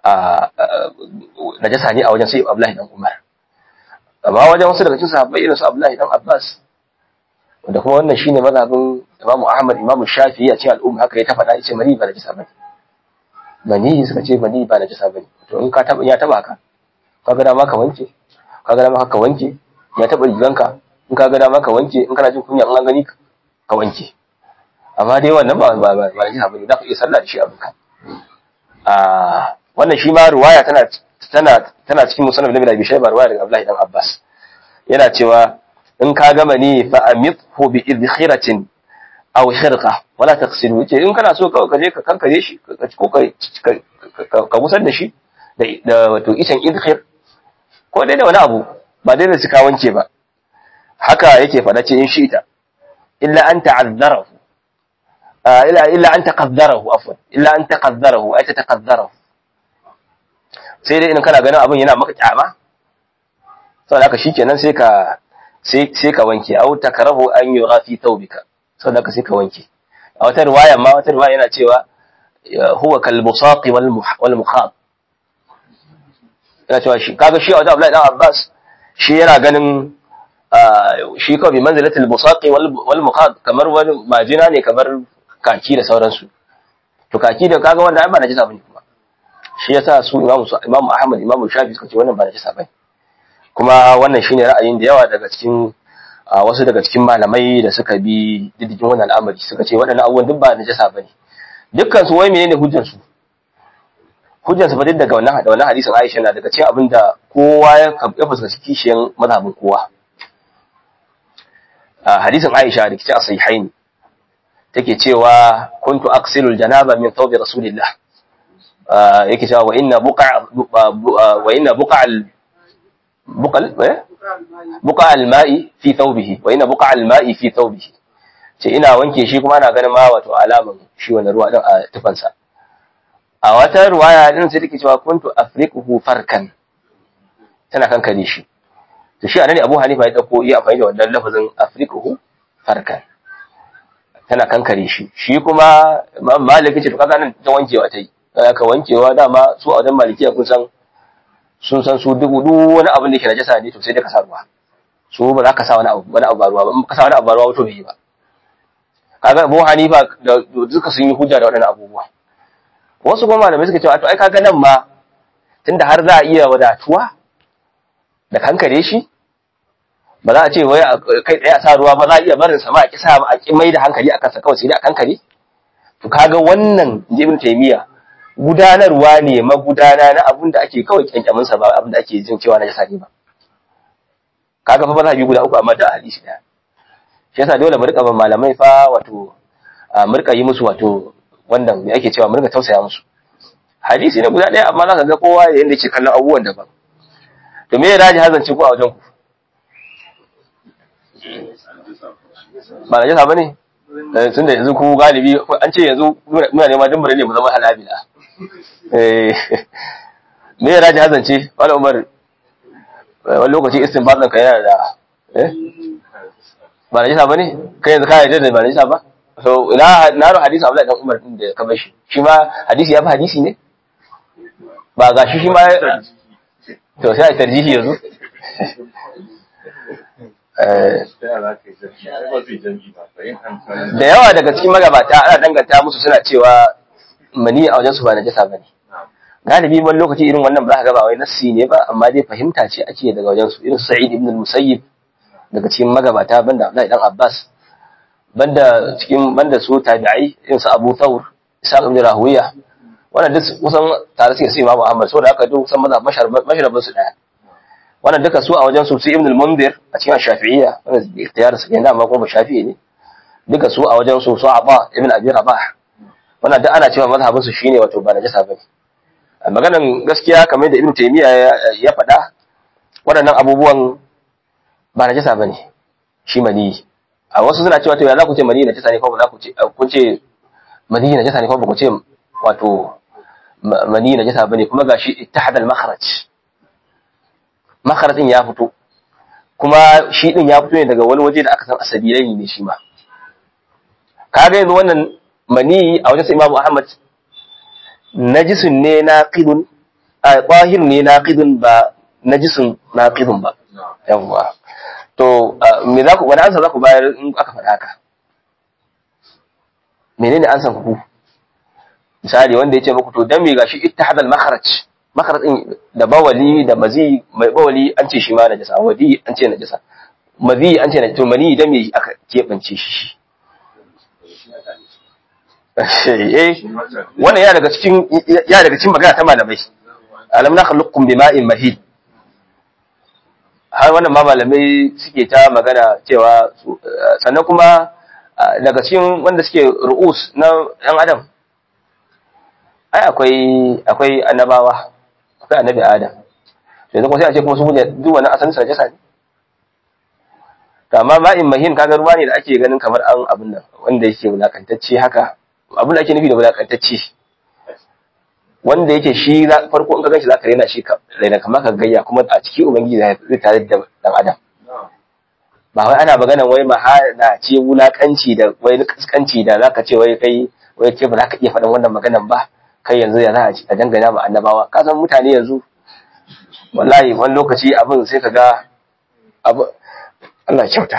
najasa ne a wajen sai Abdullahi dan Umar amma wajen wasu daga cikin sahabbai irin su Abdullahi dan Abbas wanda kuma wannan shine mazhabin Imam Ahmad Imam Shafi'i a cikin al'umma haka ya ta faɗa yace mani ba najasa bane mani suka ce mani ba najasa bane to in ka taba ya taba ka kaga dama ka wanke kaga dama ka wanke ya taba riganka in kaga dama ka wanke in kana jin kunya in an gani ka wanke amma dai wannan ba ba ba ba najasa bane za ka iya sallah da shi abinka a wannan shi ma ruwaya tana tana tana cikin musannaf Nabi Abi Shayba ruwaya daga Abdullahi dan Abbas yana cewa in ka gama ni fa amithu bi idkhiratin aw shirqa wala taqsilu yace in kana so kawai ka je ka kankare shi ko ka ka musar da shi da wato icen idkhir ko dai da wani abu ba dai da su ka wanke ba haka yake faɗa ce in shi ita illa an ta'azzarahu illa illa an taqaddarahu afwan illa an taqaddarahu ay ta taqaddarahu sai dai in kana ganin abin yana maka kyama saboda haka shikenan sai ka sai sai ka wanke au takarahu an yura fi thawbika saboda haka sai ka wanke a wata riwaya ma wata riwaya yana cewa huwa kal musaqi wal wal mukhab yana cewa shi kaga shi a wajen Abdullahi dan Abbas shi yana ganin shi kawai bi manzilatul musaqi wal wal mukhab kamar wani majina ne kamar kaki da sauransu to kaki da kaga wanda ai ba najisa bane kuma shi yasa su imamu imamu Ahmad imamu Shafi suka ce wannan ba najisa bane kuma wannan shine ra'ayin da yawa daga cikin wasu daga cikin malamai da suka bi diddigin wannan al'amari suka ce waɗannan abubuwan duk ba najasa bane dukkan su wai menene hujjar su hujjar su fa duk daga wannan wannan hadisin Aisha na daga cikin abin da kowa ya ya fuskanci kishiyan mazhabin kowa hadisin Aisha da kici a sahihaini take cewa kuntu aksilul janaba min thawbi rasulillah yake cewa wa inna buqa wa inna buqa بقى بقى الماء في ثوبه وإن بقى الماء في ثوبه ce ina wanke shi kuma ana ganin ma wato alaman shi wannan ruwa din a tufansa a wata ruwaya din sai take cewa kuntu afriquhu farkan tana kankare shi to shi anan Abu Hanifa ya dauko iya amfani da wannan lafazin afriquhu farkan tana kankare shi shi kuma Imam Malik ce to kaga nan ta wankewa ta yi ka wankewa dama su a wajen Malikiya kun san sun san su duk duk wani abin da ke najasa ne to sai da ka sa ruwa su ba za ka sa wani abu wani abu ba ruwa ba in ka sa wani abu ba ruwa to bai yi ba kaga Abu Hanifa da duka sun yi hujja da waɗannan abubuwa wasu kuma malamai suka cewa to ai kaga nan ma tunda har za a iya wadatuwa da kankare shi ba za a ce wai kai tsaye a sa ruwa ba za a iya barin sa ma a kisa a ki mai da hankali a kansa kawai sai dai a kankare to kaga wannan Ibn Taymiyyah gudanarwa ne magudana na abin da ake kawai kyankyamin sa ba abin da ake jin cewa na jasa ne ba kaga fa mazhabi guda uku amma da hadisi daya shi yasa dole mu rika ban malamai fa wato mu rika yi musu wato wannan me ake cewa mu rika tausaya musu hadisi ne guda daya amma zaka ga kowa yanda yake kallon abubuwan daban to me ya daji hazance ku a wajen ku ba na jasa bane tun da yanzu ku galibi an ce yanzu muna neman dimbare ne mu zama halabila me ya raji hazance wani umar wani lokaci istinbatan ka yana da ba na jisa ba ne kai yanzu kayan da ba na jisa ba so ina na ro hadisi abu dan umar din da ka bashi shi ma hadisi ya fi hadisi ne ba ga shi shi ma to sai a tarjihi yanzu da yawa daga cikin magabata ana danganta musu suna cewa mani a wajen su ba najasa bane galibi wani lokaci irin wannan ba za ka ga ba wai nassi ne ba amma dai fahimta ce ake daga wajen su irin Sa'id ibn al-Musayyib daga cikin magabata banda Abdullahi dan Abbas banda cikin banda su tabi'ai irin su Abu Thawr Isa ibn Rahuwiya wannan duk kusan tare suke su Imam Ahmad saboda haka duk kusan mazhab masharabin su daya wannan duka su a wajen su Ibn al-Mundhir a cikin Shafi'iyya wannan ikhtiyar su kenan amma kuma Shafi'i ne duka su a wajen su su Aba ibn Abi Rabah wannan duk ana cewa mazhabin su shine wato ba najasa bane maganan gaskiya kamar da Ibn Taymiyyah ya faɗa waɗannan abubuwan ba najasa bane shi mani a wasu suna cewa to ya za ku ce mani najasa ne ko ba za ku ce kun ce mani najasa ne ko ba ku ce wato mani najasa bane kuma gashi ittihad al-makhraj makharajin ya fito kuma shi din ya fito ne daga wani waje da aka san asabilai ne shi ma kaga yanzu wannan mani a wajen sa Imam Ahmad najisun ne na qidun a tahir ne naqidun ba najisun naqidun ba yawwa to me za ku wani ansa za ku bayar in aka faɗa haka menene ansan ku misali wanda ya ce muku to dan me gashi ittihadal makharaj makharaj din da bawali da mazi mai bawali an ce shi ma najasa wadi an ce najasa mazi an ce najasa to mani dan me aka kebance shi eh wannan ya daga cikin ya daga cikin magana ta malamai alam na khalaqkum bima'in mahid har wannan ma malamai suke ta magana cewa sannan kuma daga cikin wanda suke ru'us na ɗan adam ai akwai akwai annabawa akwai annabi adam yanzu kuma sai a ce kuma su ne duk wani asalin sa jasa ne to amma ma'in mahin kaga ruwa ne da ake ganin kamar an abin nan wanda yake wulakantacce haka abin da ake nufi da wulakantacce wanda yake shi farko in ka ganshi zaka rena shi ka rena kamar ka gayya kuma a cikin ubangiji zai tare da dan adam ba wai ana maganan wai mahana ce wulakanci da wai kaskanci da zaka ce wai kai wai ke ba za ka iya faɗin wannan maganan ba kai yanzu ya za a dangana ma annabawa ka san mutane yanzu wallahi wani lokaci abin sai ka ga abu Allah kyauta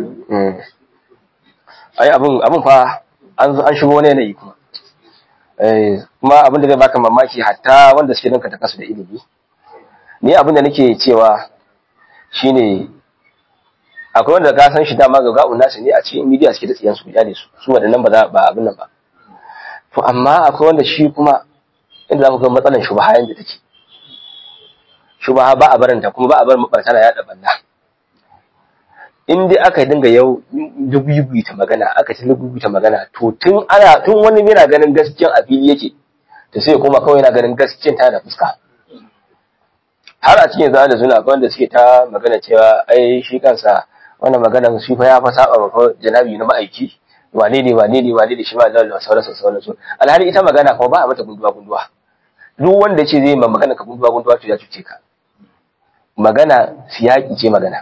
ai abin abin fa an an shigo wani yanayi kuma eh kuma abin da zai baka mamaki hatta wanda suke danka ta kasu da ilimi ni abin da nake cewa shine akwai wanda ka san shi dama ga ga'un nasu ne a cikin media suke da tsiyan su da su su wadannan ba za ba abin nan ba to amma akwai wanda shi kuma inda za ku ga matsalan shubha yanda take shubha ba a baranta kuma ba a bar mabarta na yada balla in dai aka dinga yau dubu ta magana aka ci dubu ta magana to tun ana tun wani yana ganin gaskiyan a fili yake to sai kuma kawai yana ganin gaskiyan ta da fuska har a cikin zana da suna akwai wanda suke ta magana cewa ai shi kansa wannan maganan shi fa ya fa saba ba janabi na ma'aiki wane ne wane ne wane ne shi ma da sauransu sauransu alhali ita magana kuma ba a mata gunduwa gunduwa duk wanda ce zai ma magana ka gunduwa gunduwa to ya cuce ka magana siyaki ce magana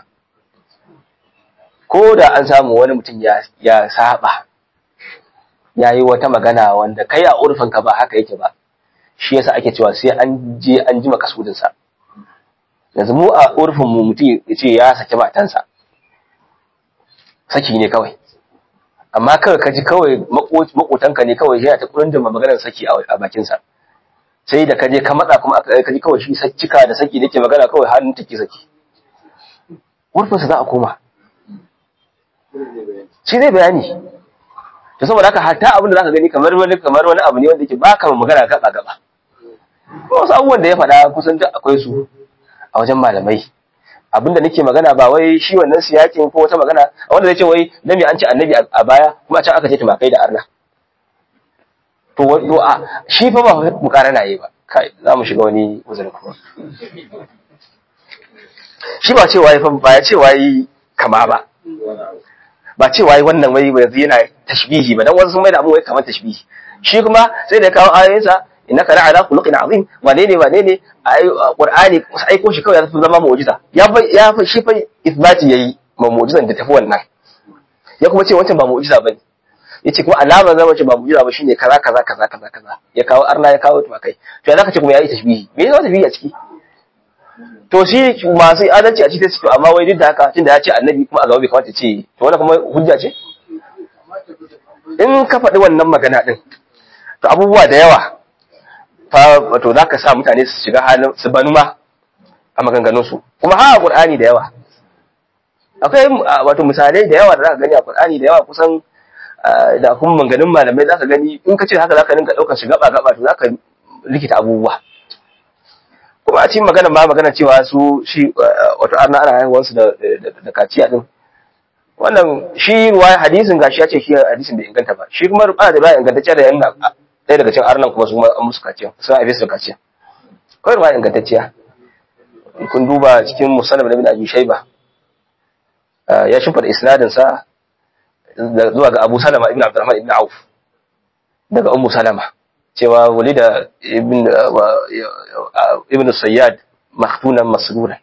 ko da an samu wani mutum ya ya saba ya yi wata magana wanda kai a urfin ka ba haka yake ba shi yasa ake cewa sai an je an ji makasudin sa yanzu mu a urfin mu mutum ya ce ya saki matansa saki ne kawai amma kawai ka ji kawai makotanka ne kawai yana ta kurin da maganar saki a bakinsa sai da ka je ka matsa kuma ka ji kawai shi cika da saki da ke magana kawai hannun take saki urfinsa za a koma shi zai bayani to saboda haka hatta abin da zaka gani kamar wani kamar wani abu ne wanda yake baka magana gaba gaba wasu abubuwan da ya faɗa kusan duk akwai su a wajen malamai abinda nake magana ba wai shi wannan siyakin ko wata magana wanda zai ce wai dan me an ce annabi a baya kuma can aka ce tumakai da arna to to a shi fa ba mu karana yi ba kai za mu shiga wani uzurin kuma shi ba ce wai fa ba ya ce wai kama ba ba ce wai wannan wai yanzu yana tashbihi ba dan wasu sun mai da abin wai kamar tashbihi shi kuma sai da ya kawo ayoyinsa innaka la ala khuluqin azim wane ne wane ne qur'ani aiko shi kawai ya fi zama mu'jiza ya ya fa shi fa isbati yayi ma mu'jizan da tafi wannan ya kuma ce wancan ba mu'jiza bane yace kuma alama zama ce ba mu'jiza ba shine kaza kaza kaza kaza kaza ya kawo arna ya kawo tumakai to ya zaka ce kuma yayi tashbihi me yasa tashbihi a ciki to shi masu adalci a cikin su amma wai duk da haka tunda ya ce annabi kuma a gaba bai kamata ce to wannan kuma hujja ce in ka faɗi wannan magana din to abubuwa da yawa fa wato za ka sa mutane su shiga halin su banu ma a maganganunsu kuma ha Qur'ani da yawa akwai wato misalai da yawa da za ka gani a Qur'ani da yawa kusan da kuma maganganun malamai za ka gani in ka ce haka za ka dinga ɗaukar shi gaba gaba to za ka likita abubuwa kuma a cikin magana ma magana cewa su shi wato ana ana haihuwarsu da da kaciya din wannan shi ruwa hadisin gashi ya ce shi hadisin bai inganta ba shi kuma ruwa da ba ingantacce da yan ɗaya daga cikin arnan kuma su ma an musu kaciya sun haife su da kaciya kawai ma ingantacciya kun duba cikin musallam da bin abi shaiba ya shimfa da isnadin sa zuwa ga abu salama ibn abdurrahman ibn auf daga ummu salama cewa walida ibn ibn sayyad maktunan masruran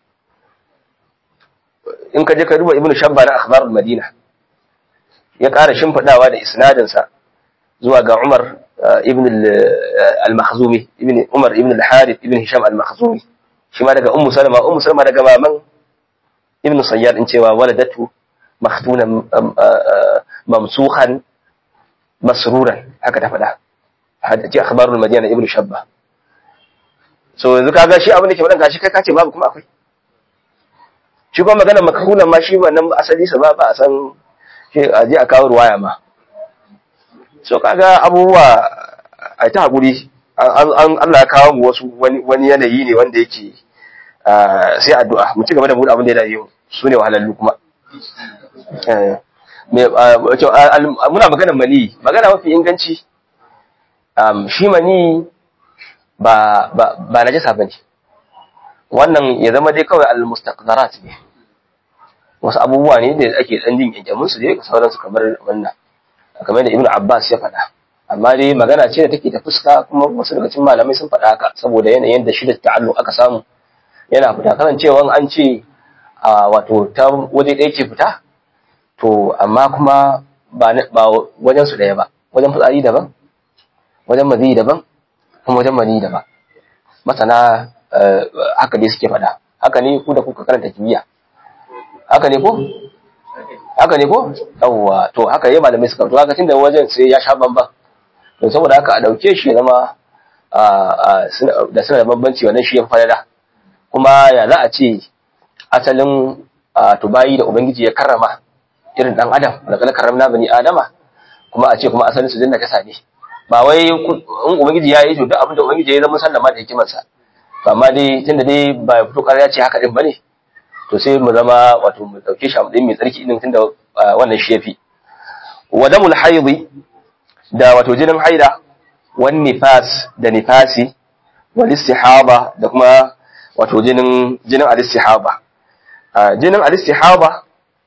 in ka je ka duba ibn shabba na akhbarul madina ya ƙara shimfiɗawa da isnadin sa zuwa ga umar ibn al-makhzumi ibn umar ibn al-harith ibn hisham al-makhzumi shi ma daga ummu salama ummu salama daga maman ibn sayyad in cewa waladatu makhtunan mamsuhan masruran haka ta faɗa hadisi akhbarul madina ibn shabba so yanzu kaga shi abin da ke faɗan gashi kai kace babu kuma akwai shi kuma magana makhunan ma shi wannan asali sa ba ba a san shi a je a kawo ruwaya ma so kaga abubuwa a ta hakuri an Allah ya kawo mu wasu wani yanayi ne wanda yake sai addu'a mu ci gaba da mu abin da ya dade mu su ne wahalallu kuma muna magana mani magana mafi inganci shi mani ba ba ba najasa bane wannan ya zama dai kawai al-mustaqdarat ne wasu abubuwa ne da ake dan jin yanjamin su dai sauran su kamar wannan kamar da Ibn Abbas ya faɗa amma dai magana ce da take ta fuska kuma wasu daga cikin malamai sun faɗa haka saboda yanayin da shi da ta'alluq aka samu yana fita kasancewa an ce a wato ta waje ɗaya ke fita to amma kuma ba ba wajen su ɗaya ba wajen fitsari daban wajen mazi daban kuma wajen mani daban masana haka dai suke faɗa haka ne ku da kuka karanta kimiyya haka ne ko haka ne ko yawwa to haka yi malamai suka to haka tunda wajen sai ya sha bamban to saboda haka a dauke shi ya zama da suna da bambanci wannan shi ya falala kuma ya za a ce asalin tubayi da ubangiji ya karrama irin dan adam da kala karramna bani adama kuma a ce kuma asalin su dinna kasa ne ba wai in ubangiji ya yi to duk abin da ubangiji ya zama sallama da hikimarsa to amma dai tunda dai ba ya fito ya ce haka din bane to sai mu zama wato mu dauke shi a matsayin mai tsarki din tunda wannan shi yafi wa damul haidi da wato jinin haida wan nifas da nifasi wal istihaba da kuma wato jinin jinin al istihaba jinin al istihaba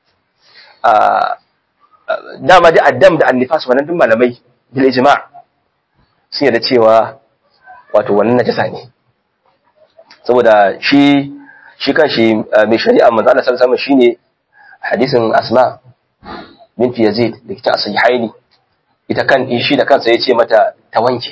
dama da addam da annifas wannan duk malamai bil ijma' sun yarda cewa wato wannan najasa ne saboda shi shi kan shi mai shari'a manzo Allah sallallahu alaihi shine hadisin Asma binti Yazid da kita sahihaini ita kan shi da kansa yace mata ta wanke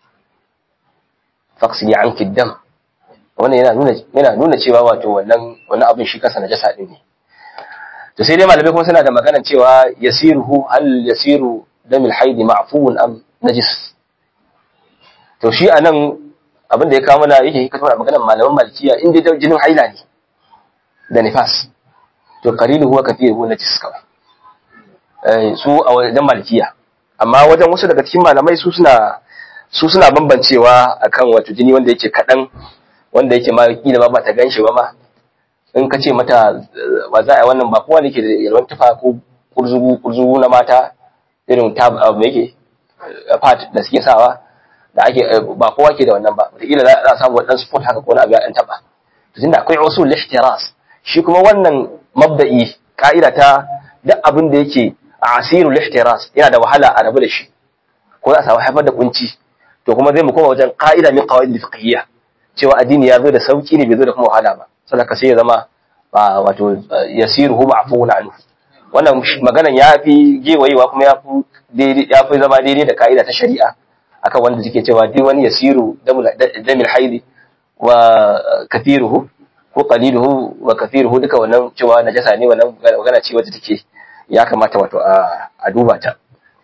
faqsi anki dam wannan yana nuna yana nuna cewa wato wannan wannan abin shi kansa najasa din ne to sai dai malamai kuma suna da magana cewa yasiruhu hal yasiru damil haidi ma'fuun am najis to shi anan abin da ya kawo mana yake hikata mana maganar malaman malikiya in dai jinin haila ne da nifas to qalilu huwa kathiru najis kawai eh su a wajen malikiya amma wajen wasu daga cikin malamai su suna su suna bambancewa akan wato jini wanda yake kadan wanda yake ma kila ba ta ganshi ba ma in ka ce mata ba za a yi wannan ba kowa ne ke da yalwan tufa ko kurzugu kurzugu na mata irin tab abu yake part da suke sawa da ake ba kowa ke da wannan ba wataƙila za a samu waɗansu sport haka ko na abu ya ɗan taɓa to tunda akwai usul lihtiras shi kuma wannan mabda'i ka'ida ta duk abin da yake a asirul lihtiras yana da wahala a rabu da shi ko za a samu haifar da kunci to kuma zai mu koma wajen ka'ida min qawaid fiqhiyya cewa addini ya zo da sauki ne bai zo da kuma wahala ba saboda sai ya zama wato yasiruhu ma'fuun anhu wannan maganan ya fi gewayewa kuma ya fi ya fi zama daidai da ka'ida ta shari'a akan wanda suke cewa duk wani yasiru damil haidi wa kathiruhu ko qaliluhu wa kathiruhu duka wannan cewa najasa ne wannan magana ce wacce take ya kamata wato a duba ta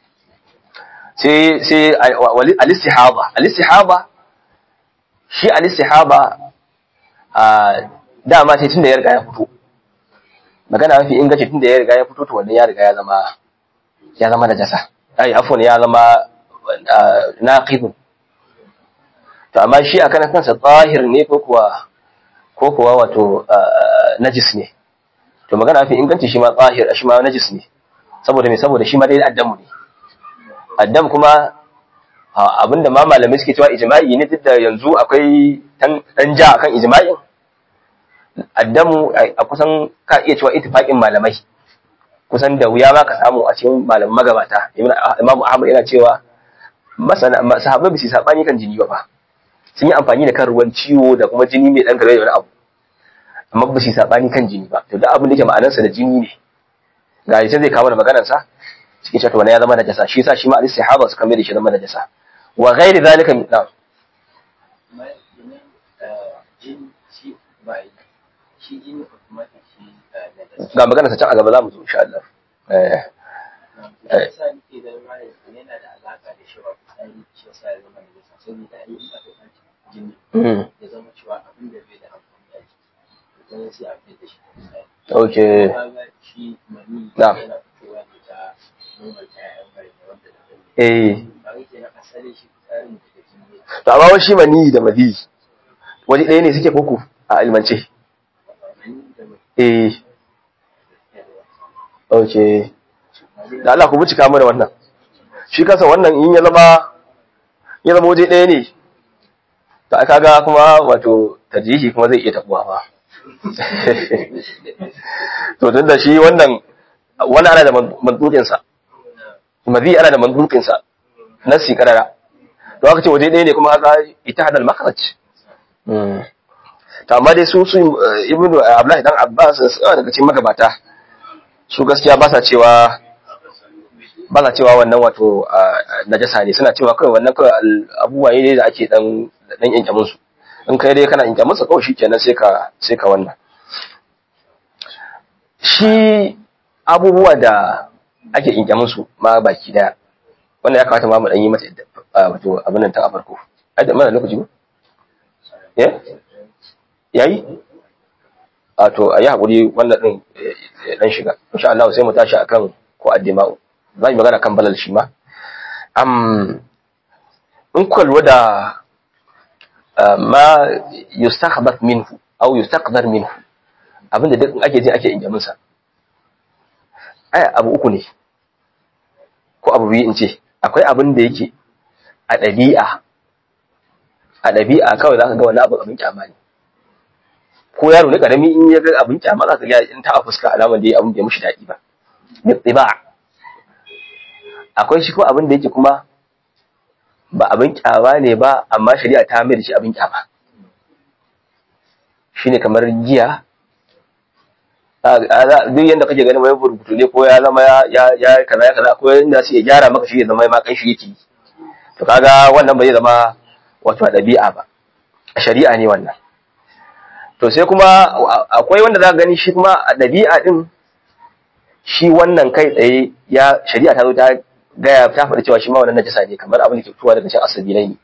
sai sai al-istihaba al-istihaba shi al-istihaba a dama sai tunda ya riga ya fito magana mafi inganci tunda ya riga ya fito to wannan ya riga ya zama ya zama najasa ai afwan ya zama naqid to amma shi akan kansa zahir ne ko kuwa ko kuwa wato najis ne to magana mafi inganci shi ma zahir shi ma najis ne saboda me saboda shi ma dai addamu ne addam kuma abinda ma malamai suke cewa ijma'i ne duk da yanzu akwai dan ja akan ijma'in addamu a kusan ka iya cewa ittifaqin malamai kusan da wuya ma ka samu a cikin malaman magabata imamu ahmad yana cewa masana sahabbai bisi sabani kan jini ba fa sun yi amfani da kan ruwan ciwo da kuma jini mai dan gare da wani abu amma ba su sabani kan jini ba to duk abin da yake ma'anarsa da jini ne ga yace zai kawo da maganar sa cikin cewa wani ya zama najasa shi yasa shi ma al-istihaba suka mai da shi zama najasa wa ghairi zalika min na'am ga magana ta can a gaba za mu zo insha Allah eh Mm. Okay. Na'am. Eh. To amma wani shi mani da madi wani ɗaya ne suke koko a ilmance. Eh. Okay. Da Allah ku bincika mana wannan. Shi kansa wannan in ya zama ya zama waje ɗaya ne. To aka ga kuma wato tarjihi kuma zai iya tabuwa ba. To tun da shi wannan wani ana da mantukinsa. Mazi ana da mantukinsa. Nasi karara. To aka ce waje ɗaya ne kuma haka ita hadal makaraj. To amma dai su su Ibnu Abdullahi dan Abbas suna daga cikin magabata. Su gaskiya ba sa cewa ba sa cewa wannan wato najasa ne suna cewa kawai wannan kawai abubuwa ne da ake dan dan yankamin su in kai dai kana yankamin sa kawai shikenan sai ka sai ka wannan shi abubuwa da ake yankamin su ma baki daya wannan ya kamata ma mu dan yi mata wato abin nan ta a farko ai da mana lokaci ba eh yayi a to ayi hakuri wannan din dan shiga insha Allah sai mu tashi akan ko addima'u za mu magana kan balal shi ma am in ku lura da ma yustakhbat minhu aw yustaqdar minhu abinda duk ake jin ake injamin sa ai abu uku ne ko abu biyu in ce akwai abin da yake a ɗabi'a a ɗabi'a kawai za ka ga wani abu abin kyama ne ko yaro ne karami in ya ga abin kyama za ka ga in ta a fuska alamar da ya abin bai mushi daɗi ba ba akwai shi ko abin da yake kuma ba abin kyama ne ba amma shari'a ta mai da shi abin kyama shine kamar giya duk yadda kake ganin wani burbutu ne ko ya zama ya ya kaza ya kaza ko yanda su ya gyara maka shi ya zama ma kan shi yake to kaga wannan ba zai zama wato ɗabi'a ba a shari'a ne wannan to sai kuma akwai wanda za ka gani shi kuma a ɗabi'a din shi wannan kai tsaye ya shari'a ta zo ta gaya ta faɗi cewa shi ma wannan najasa ne kamar abin da ke fitowa daga cikin asabilai ne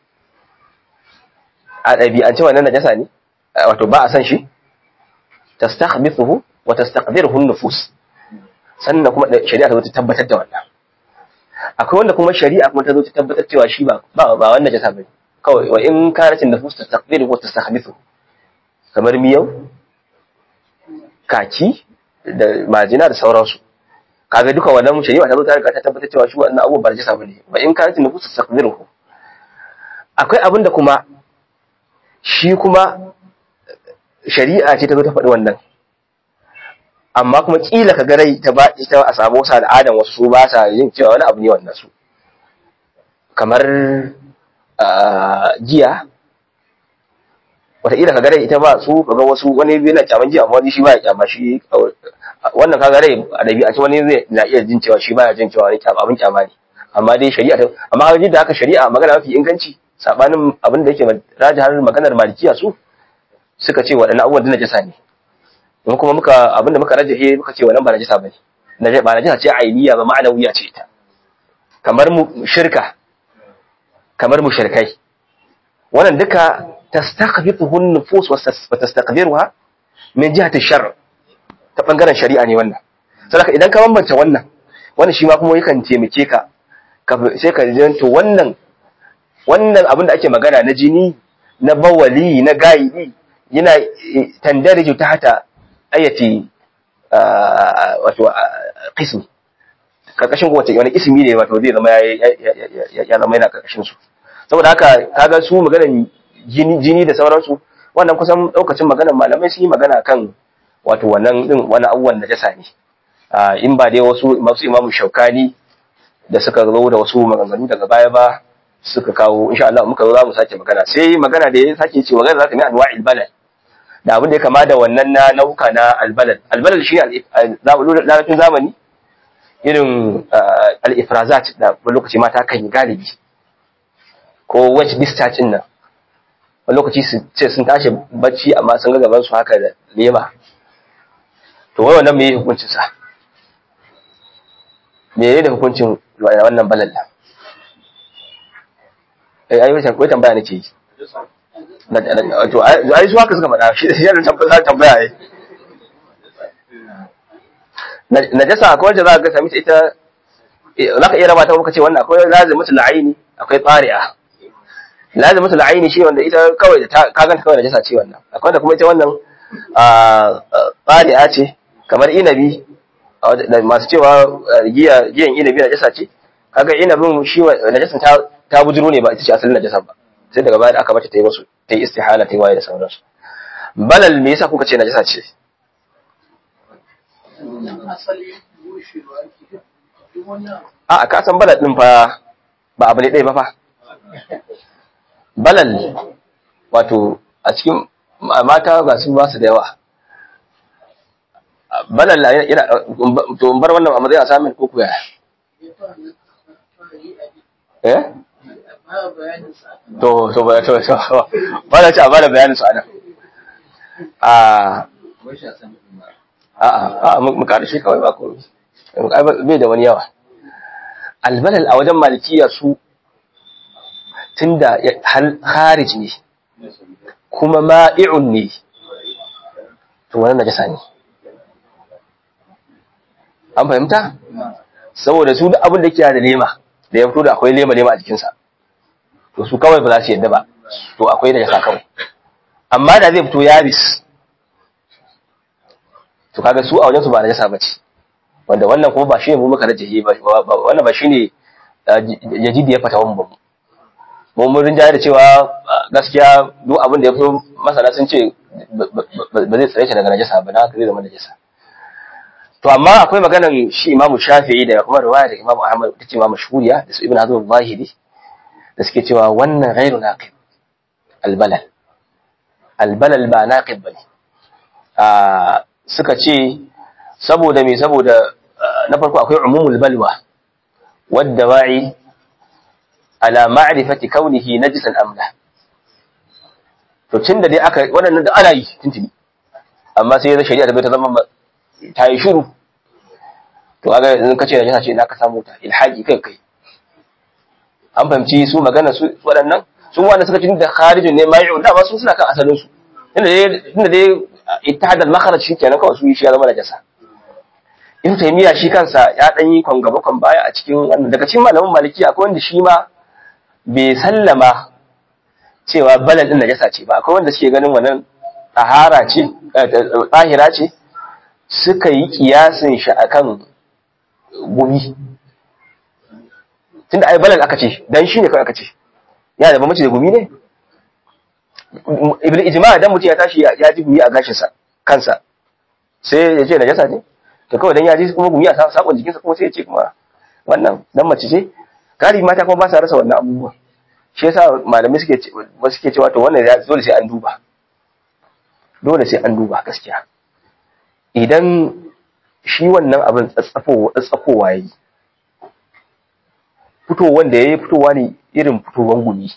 a ɗabi'ance wannan najasa ne wato ba a san shi tastakhbithuhu wa tastaqdiruhu an-nufus sannan kuma shari'a ta zo ta tabbatar da wannan akwai wanda kuma shari'a kuma ta zo ta tabbatar cewa shi ba ba ba wannan najasa bane kawai wa in kanatin nufus tastaqdiruhu wa tastakhbithuhu kamar miyau kaki da majina da sauransu kaga duka wannan shari'a ta zo ta riga ta tabbatar cewa shi wannan abubuwan ba najasa bane wa in kanatin nufus tastaqdiruhu akwai abin da kuma shi kuma shari'a ce ta zo ta faɗi wannan amma kuma kila ka garai ta ba ita a samu wasu al'adan wasu su ba sa yin cewa wani abu ne wannan su kamar giya wataƙila ka garai ita ba su kaga wasu wani yana kyaman giya amma wani shi ba ya kyama shi wannan ka garai a ɗabi'a wani zai na iya jin cewa shi ba ya jin cewa wani kyama abin kyama ne amma dai shari'a amma har da haka shari'a magana mafi inganci sabanin abin da yake rajihar maganar malikiya su suka ce waɗannan abubuwan da najasa ne in kuma muka abin da muka rajahe muka ce wannan ba najasa bane najasa ba najasa ce ainiya ba ma'anawiya ce ita kamar mu shirka kamar mu shirkai wannan duka tastaqbituhu an-nufus wa tastaqdiruha min jihati shar ta bangaren shari'a ne wannan saboda idan ka bambance wannan wannan shi ma kuma yakan taimake ka sai ka ji to wannan wannan abin da ake magana na jini na bawali na gaidi yana tandariju ta hata ayati wato qism karkashin kowace wani ismi ne wato zai zama ya zama yana karkashin su saboda haka kaga su maganan jini jini da sauransu wannan kusan daukacin maganan malamai sun yi magana kan wato wannan din wani abubuwan najasa ne in ba dai wasu masu imamu shaukani da suka zo da wasu maganganu daga baya ba suka kawo insha Allah muka zo za mu sake magana sai magana da ya sake cewa zai zaka mi anwa'il balad da abin da ya kama da wannan na nauka na albalad albalad shi larabcin zamani irin al-ifrazat da lokaci mata kan yi galibi ko wet discharge din nan wani lokaci su ce sun tashi bacci amma sun ga gaban su haka da lema to wai wannan meye hukuncin sa me ne hukuncin wannan balal nan eh ai wata ko tambaya nake yi to ai su haka suka faɗa shi shi ne tambaya tambaya ai najasa akwai wanda za ka sami ta ita za ka iya raba ta muka ce wannan akwai lazimatul aini akwai tsari'a lazimatul aini shi wanda ita kawai da ka ganta kawai najasa ce wannan akwai da kuma ita wannan tsari'a ce kamar inabi masu cewa giya giyan inabi najasa ce kaga inabin shi najasan ta ta bujiro ne ba ita ce asalin najasan ba sai daga baya da aka bata ta yi wasu ta yi istihala ta yi waye da sauransu balal me yasa kuka ce najasa ce a ka san balal din fa ba abu ne ɗaya ba fa balal wato a cikin mata ba su ba su da yawa balal yana to bar wannan a matsayin asamin ko kuya eh to to ba to to ba da ci a bada bayanin su anan a a a mu karshe kawai ba ko bai da wani yawa albalal a wajen malikiya su tunda kharij ne kuma ma'i'un ne to wannan najasa ne an fahimta saboda su duk abin da ke da lema da ya fito da akwai lema lema a jikinsa to su kawai ba za su yadda ba to akwai najasa kawai amma da zai fito yabis to kaga su a wajen su ba najasa bace wanda wannan kuma ba shi ne mu muka rajahi ba wannan ba shine jadidi ya fata wannan ba mu mun rinjaye da cewa gaskiya duk abin da ya fito masana sun ce ba zai tsare shi daga najasa ba na haka zai zama najasa to amma akwai maganar shi Imam Shafi'i da kuma riwaya da Imam Ahmad ta ce Imam Shuriya da su Ibn Hazm al-Zahiri da suke cewa wannan ghairu naqib albalal albalal ba naqib bane a suka ce saboda me saboda na farko akwai umumul balwa wadda wa'i ala ma'rifati kaunihi najisan amla to tunda dai aka waɗannan da ana yi tuntuni amma sai ya shari'a da bai ta zama ta yi shiru to aga yanzu kace najasa ce na ka samu ta ilhaqi kai kai an fahimci su magana su waɗannan su wanda suka ci da kharijin ne mai'un da ba su suna kan asalin su inda dai inda dai ittihad al-makhraj shikenan kawai su yi shi ya zama najasa ibn taymiya shi kansa ya dan yi kon gaba kon baya a cikin wannan daga cikin malamin maliki akwai wanda shi ma bai sallama cewa balal din najasa ce ba akwai wanda suke ganin wannan tahara ce tahira ce suka yi kiyasin shi akan gumi tunda ai balal aka ce dan shi ne kawai aka ce ya da bambanci da gumi ne ibn ijma dan mutum ya tashi ya ji gumi a gashin sa kansa sai ya ce najasa ne to kawai dan ya ji kuma gumi a sakon jikinsa kuma sai ya ce kuma wannan dan mace ce gari mata kuma ba sa rasa wannan abubuwa shi yasa malamai suke suke cewa to wannan dole sai an duba dole sai an duba gaskiya idan shi wannan abin tsatsafowa ya yi fitowar da ya yi fitowa ne irin fitowar gumi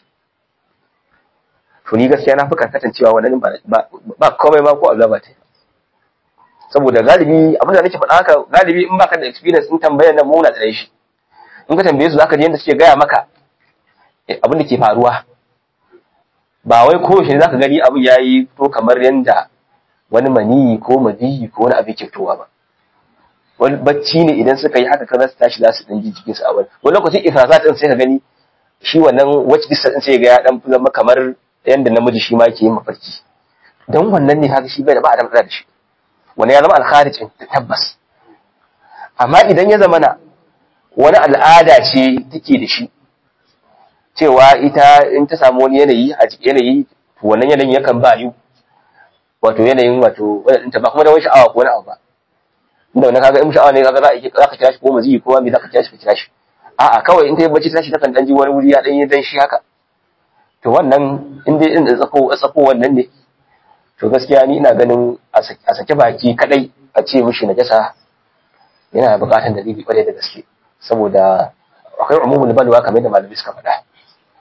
to ni gaskiya na fi karkatan cewa wannan ba komai ma ko Allah ba ta saboda galibi abin da nake faɗa haka galibi in baka da experience in tambayar nan muna da shi in ka tambaye su zaka ji yadda suke gaya maka abin da ke faruwa ba wai koyaushe ne zaka gani abin yayi to kamar yanda wani maniyi ko madiyi ko wani abin kyautowa ba wani bacci ne idan suka yi haka kaza su tashi za su dan ji jikinsu a wani wani lokacin ifrasat din sai ka gani shi wannan wacce distance din sai ga ya dan zama kamar yanda namiji shi ma yake yin mafarki dan wannan ne haka shi bai da ba a da da shi wani ya zama alkharij tabbas amma idan ya zama na wani al'ada ce take da shi cewa ita in ta samu wani yanayi a yanayi to wannan yanayin yakan ba yi wato yanayin wato wadda ba kuma da wani sha'awa ko wani abu ba inda wani kaga in sha'awa ne kaga za a za ka kira shi ko mazi ko me za ka kira shi ka kira shi a'a kawai in ta yi bacci tashi takan dan ji wani wuri ya dan yi dan shi haka to wannan in dai in tsako tsako wannan ne to gaskiya ni ina ganin a sake baki kadai a ce mishi najasa yana buƙatar dalili kwarai da gaske saboda akwai umumul balwa kamar da malami suka faɗa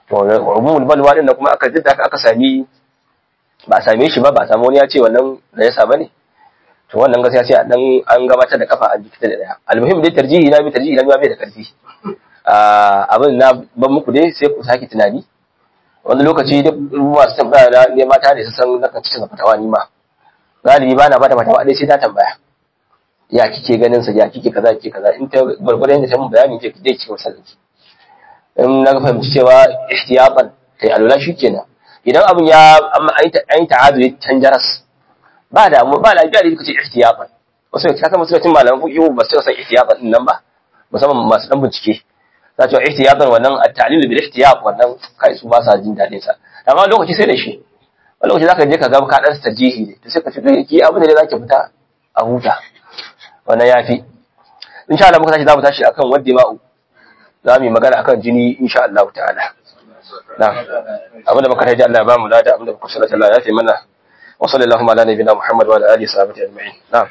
to umumul balwa din da kuma aka jidda aka sami ba a same shi ba ba a samu wani ya ce wannan najasa bane to wannan gaskiya sai dan an gabatar da kafa a jikita da daya almuhim dai tarjihi na bi tarjihi na bai da karfi abin na ban muku dai sai ku sake tunani wani lokaci duk masu tambaya da ne mata ne su san nakan cikin fatawa ni ma galibi ba na bada fatawa dai sai ta tambaya ya kike ganin sa ya kike kaza kike kaza in ta gurgurdan da ta mun bayani je ki cikin sanki in na fahimci cewa ihtiyatan kai alwala shikenan idan abin ya an yi ta'adu ya canjaras ba da mu ba lafiya da kace ihtiyatan wasu ka san musulmin malaman fiqh ba su san ihtiyatan din nan ba musamman masu dan bincike za ta ihtiyatan wannan at-ta'lil bil ihtiyat wannan kai su ba sa jin dadin sa amma lokaci sai da shi wani lokaci zaka je ka ga ka dan tarjihi ne to sai ka ce ki abin da zaki fita a huta wannan yafi insha Allah muka tashi za mu tashi akan wadda ma'u za mu yi magana akan jini insha Allah ta'ala na'am abinda muka taji Allah ya ba mu lada abinda muka sallata Allah ya fi mana wa sallallahu ala nabiyina Muhammad wa ala alihi sahbihi ajma'in na'am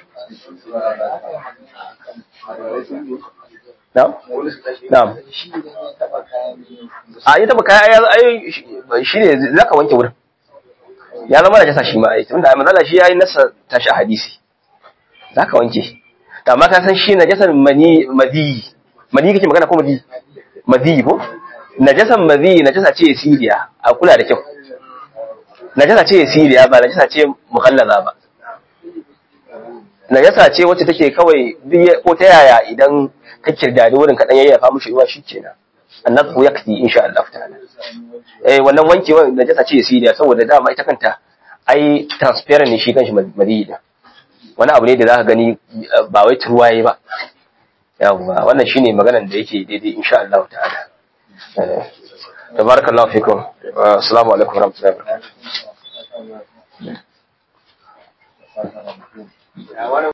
na'am na'am a yi taba kaya ai shi ne zaka wanke wurin ya zama da jasa shi ma ai tunda manzala shi yayi nasa tashi hadisi zaka wanke amma ka san shi najasar mani madi madi kake magana ko madi madi ko najasan madi najasa ce siriya a kula da kyau najasa ce siriya ba najasa ce mukhallaza ba najasa ce wacce take kawai ko ta yaya idan ka kirdadi wurin ka dan yayyafa mushi ruwa shikenan annabu yakti insha Allah ta'ala eh wannan wankewa najasa ce siriya saboda dama ita kanta ai transparent ne shi kanshi madi din wani abu ne da zaka gani ba wai turwaye ba yawwa wannan shine maganar da yake daidai insha Allah ta'ala tabarakallahu fikum assalamu alaikum warahmatullahi wabarakatuh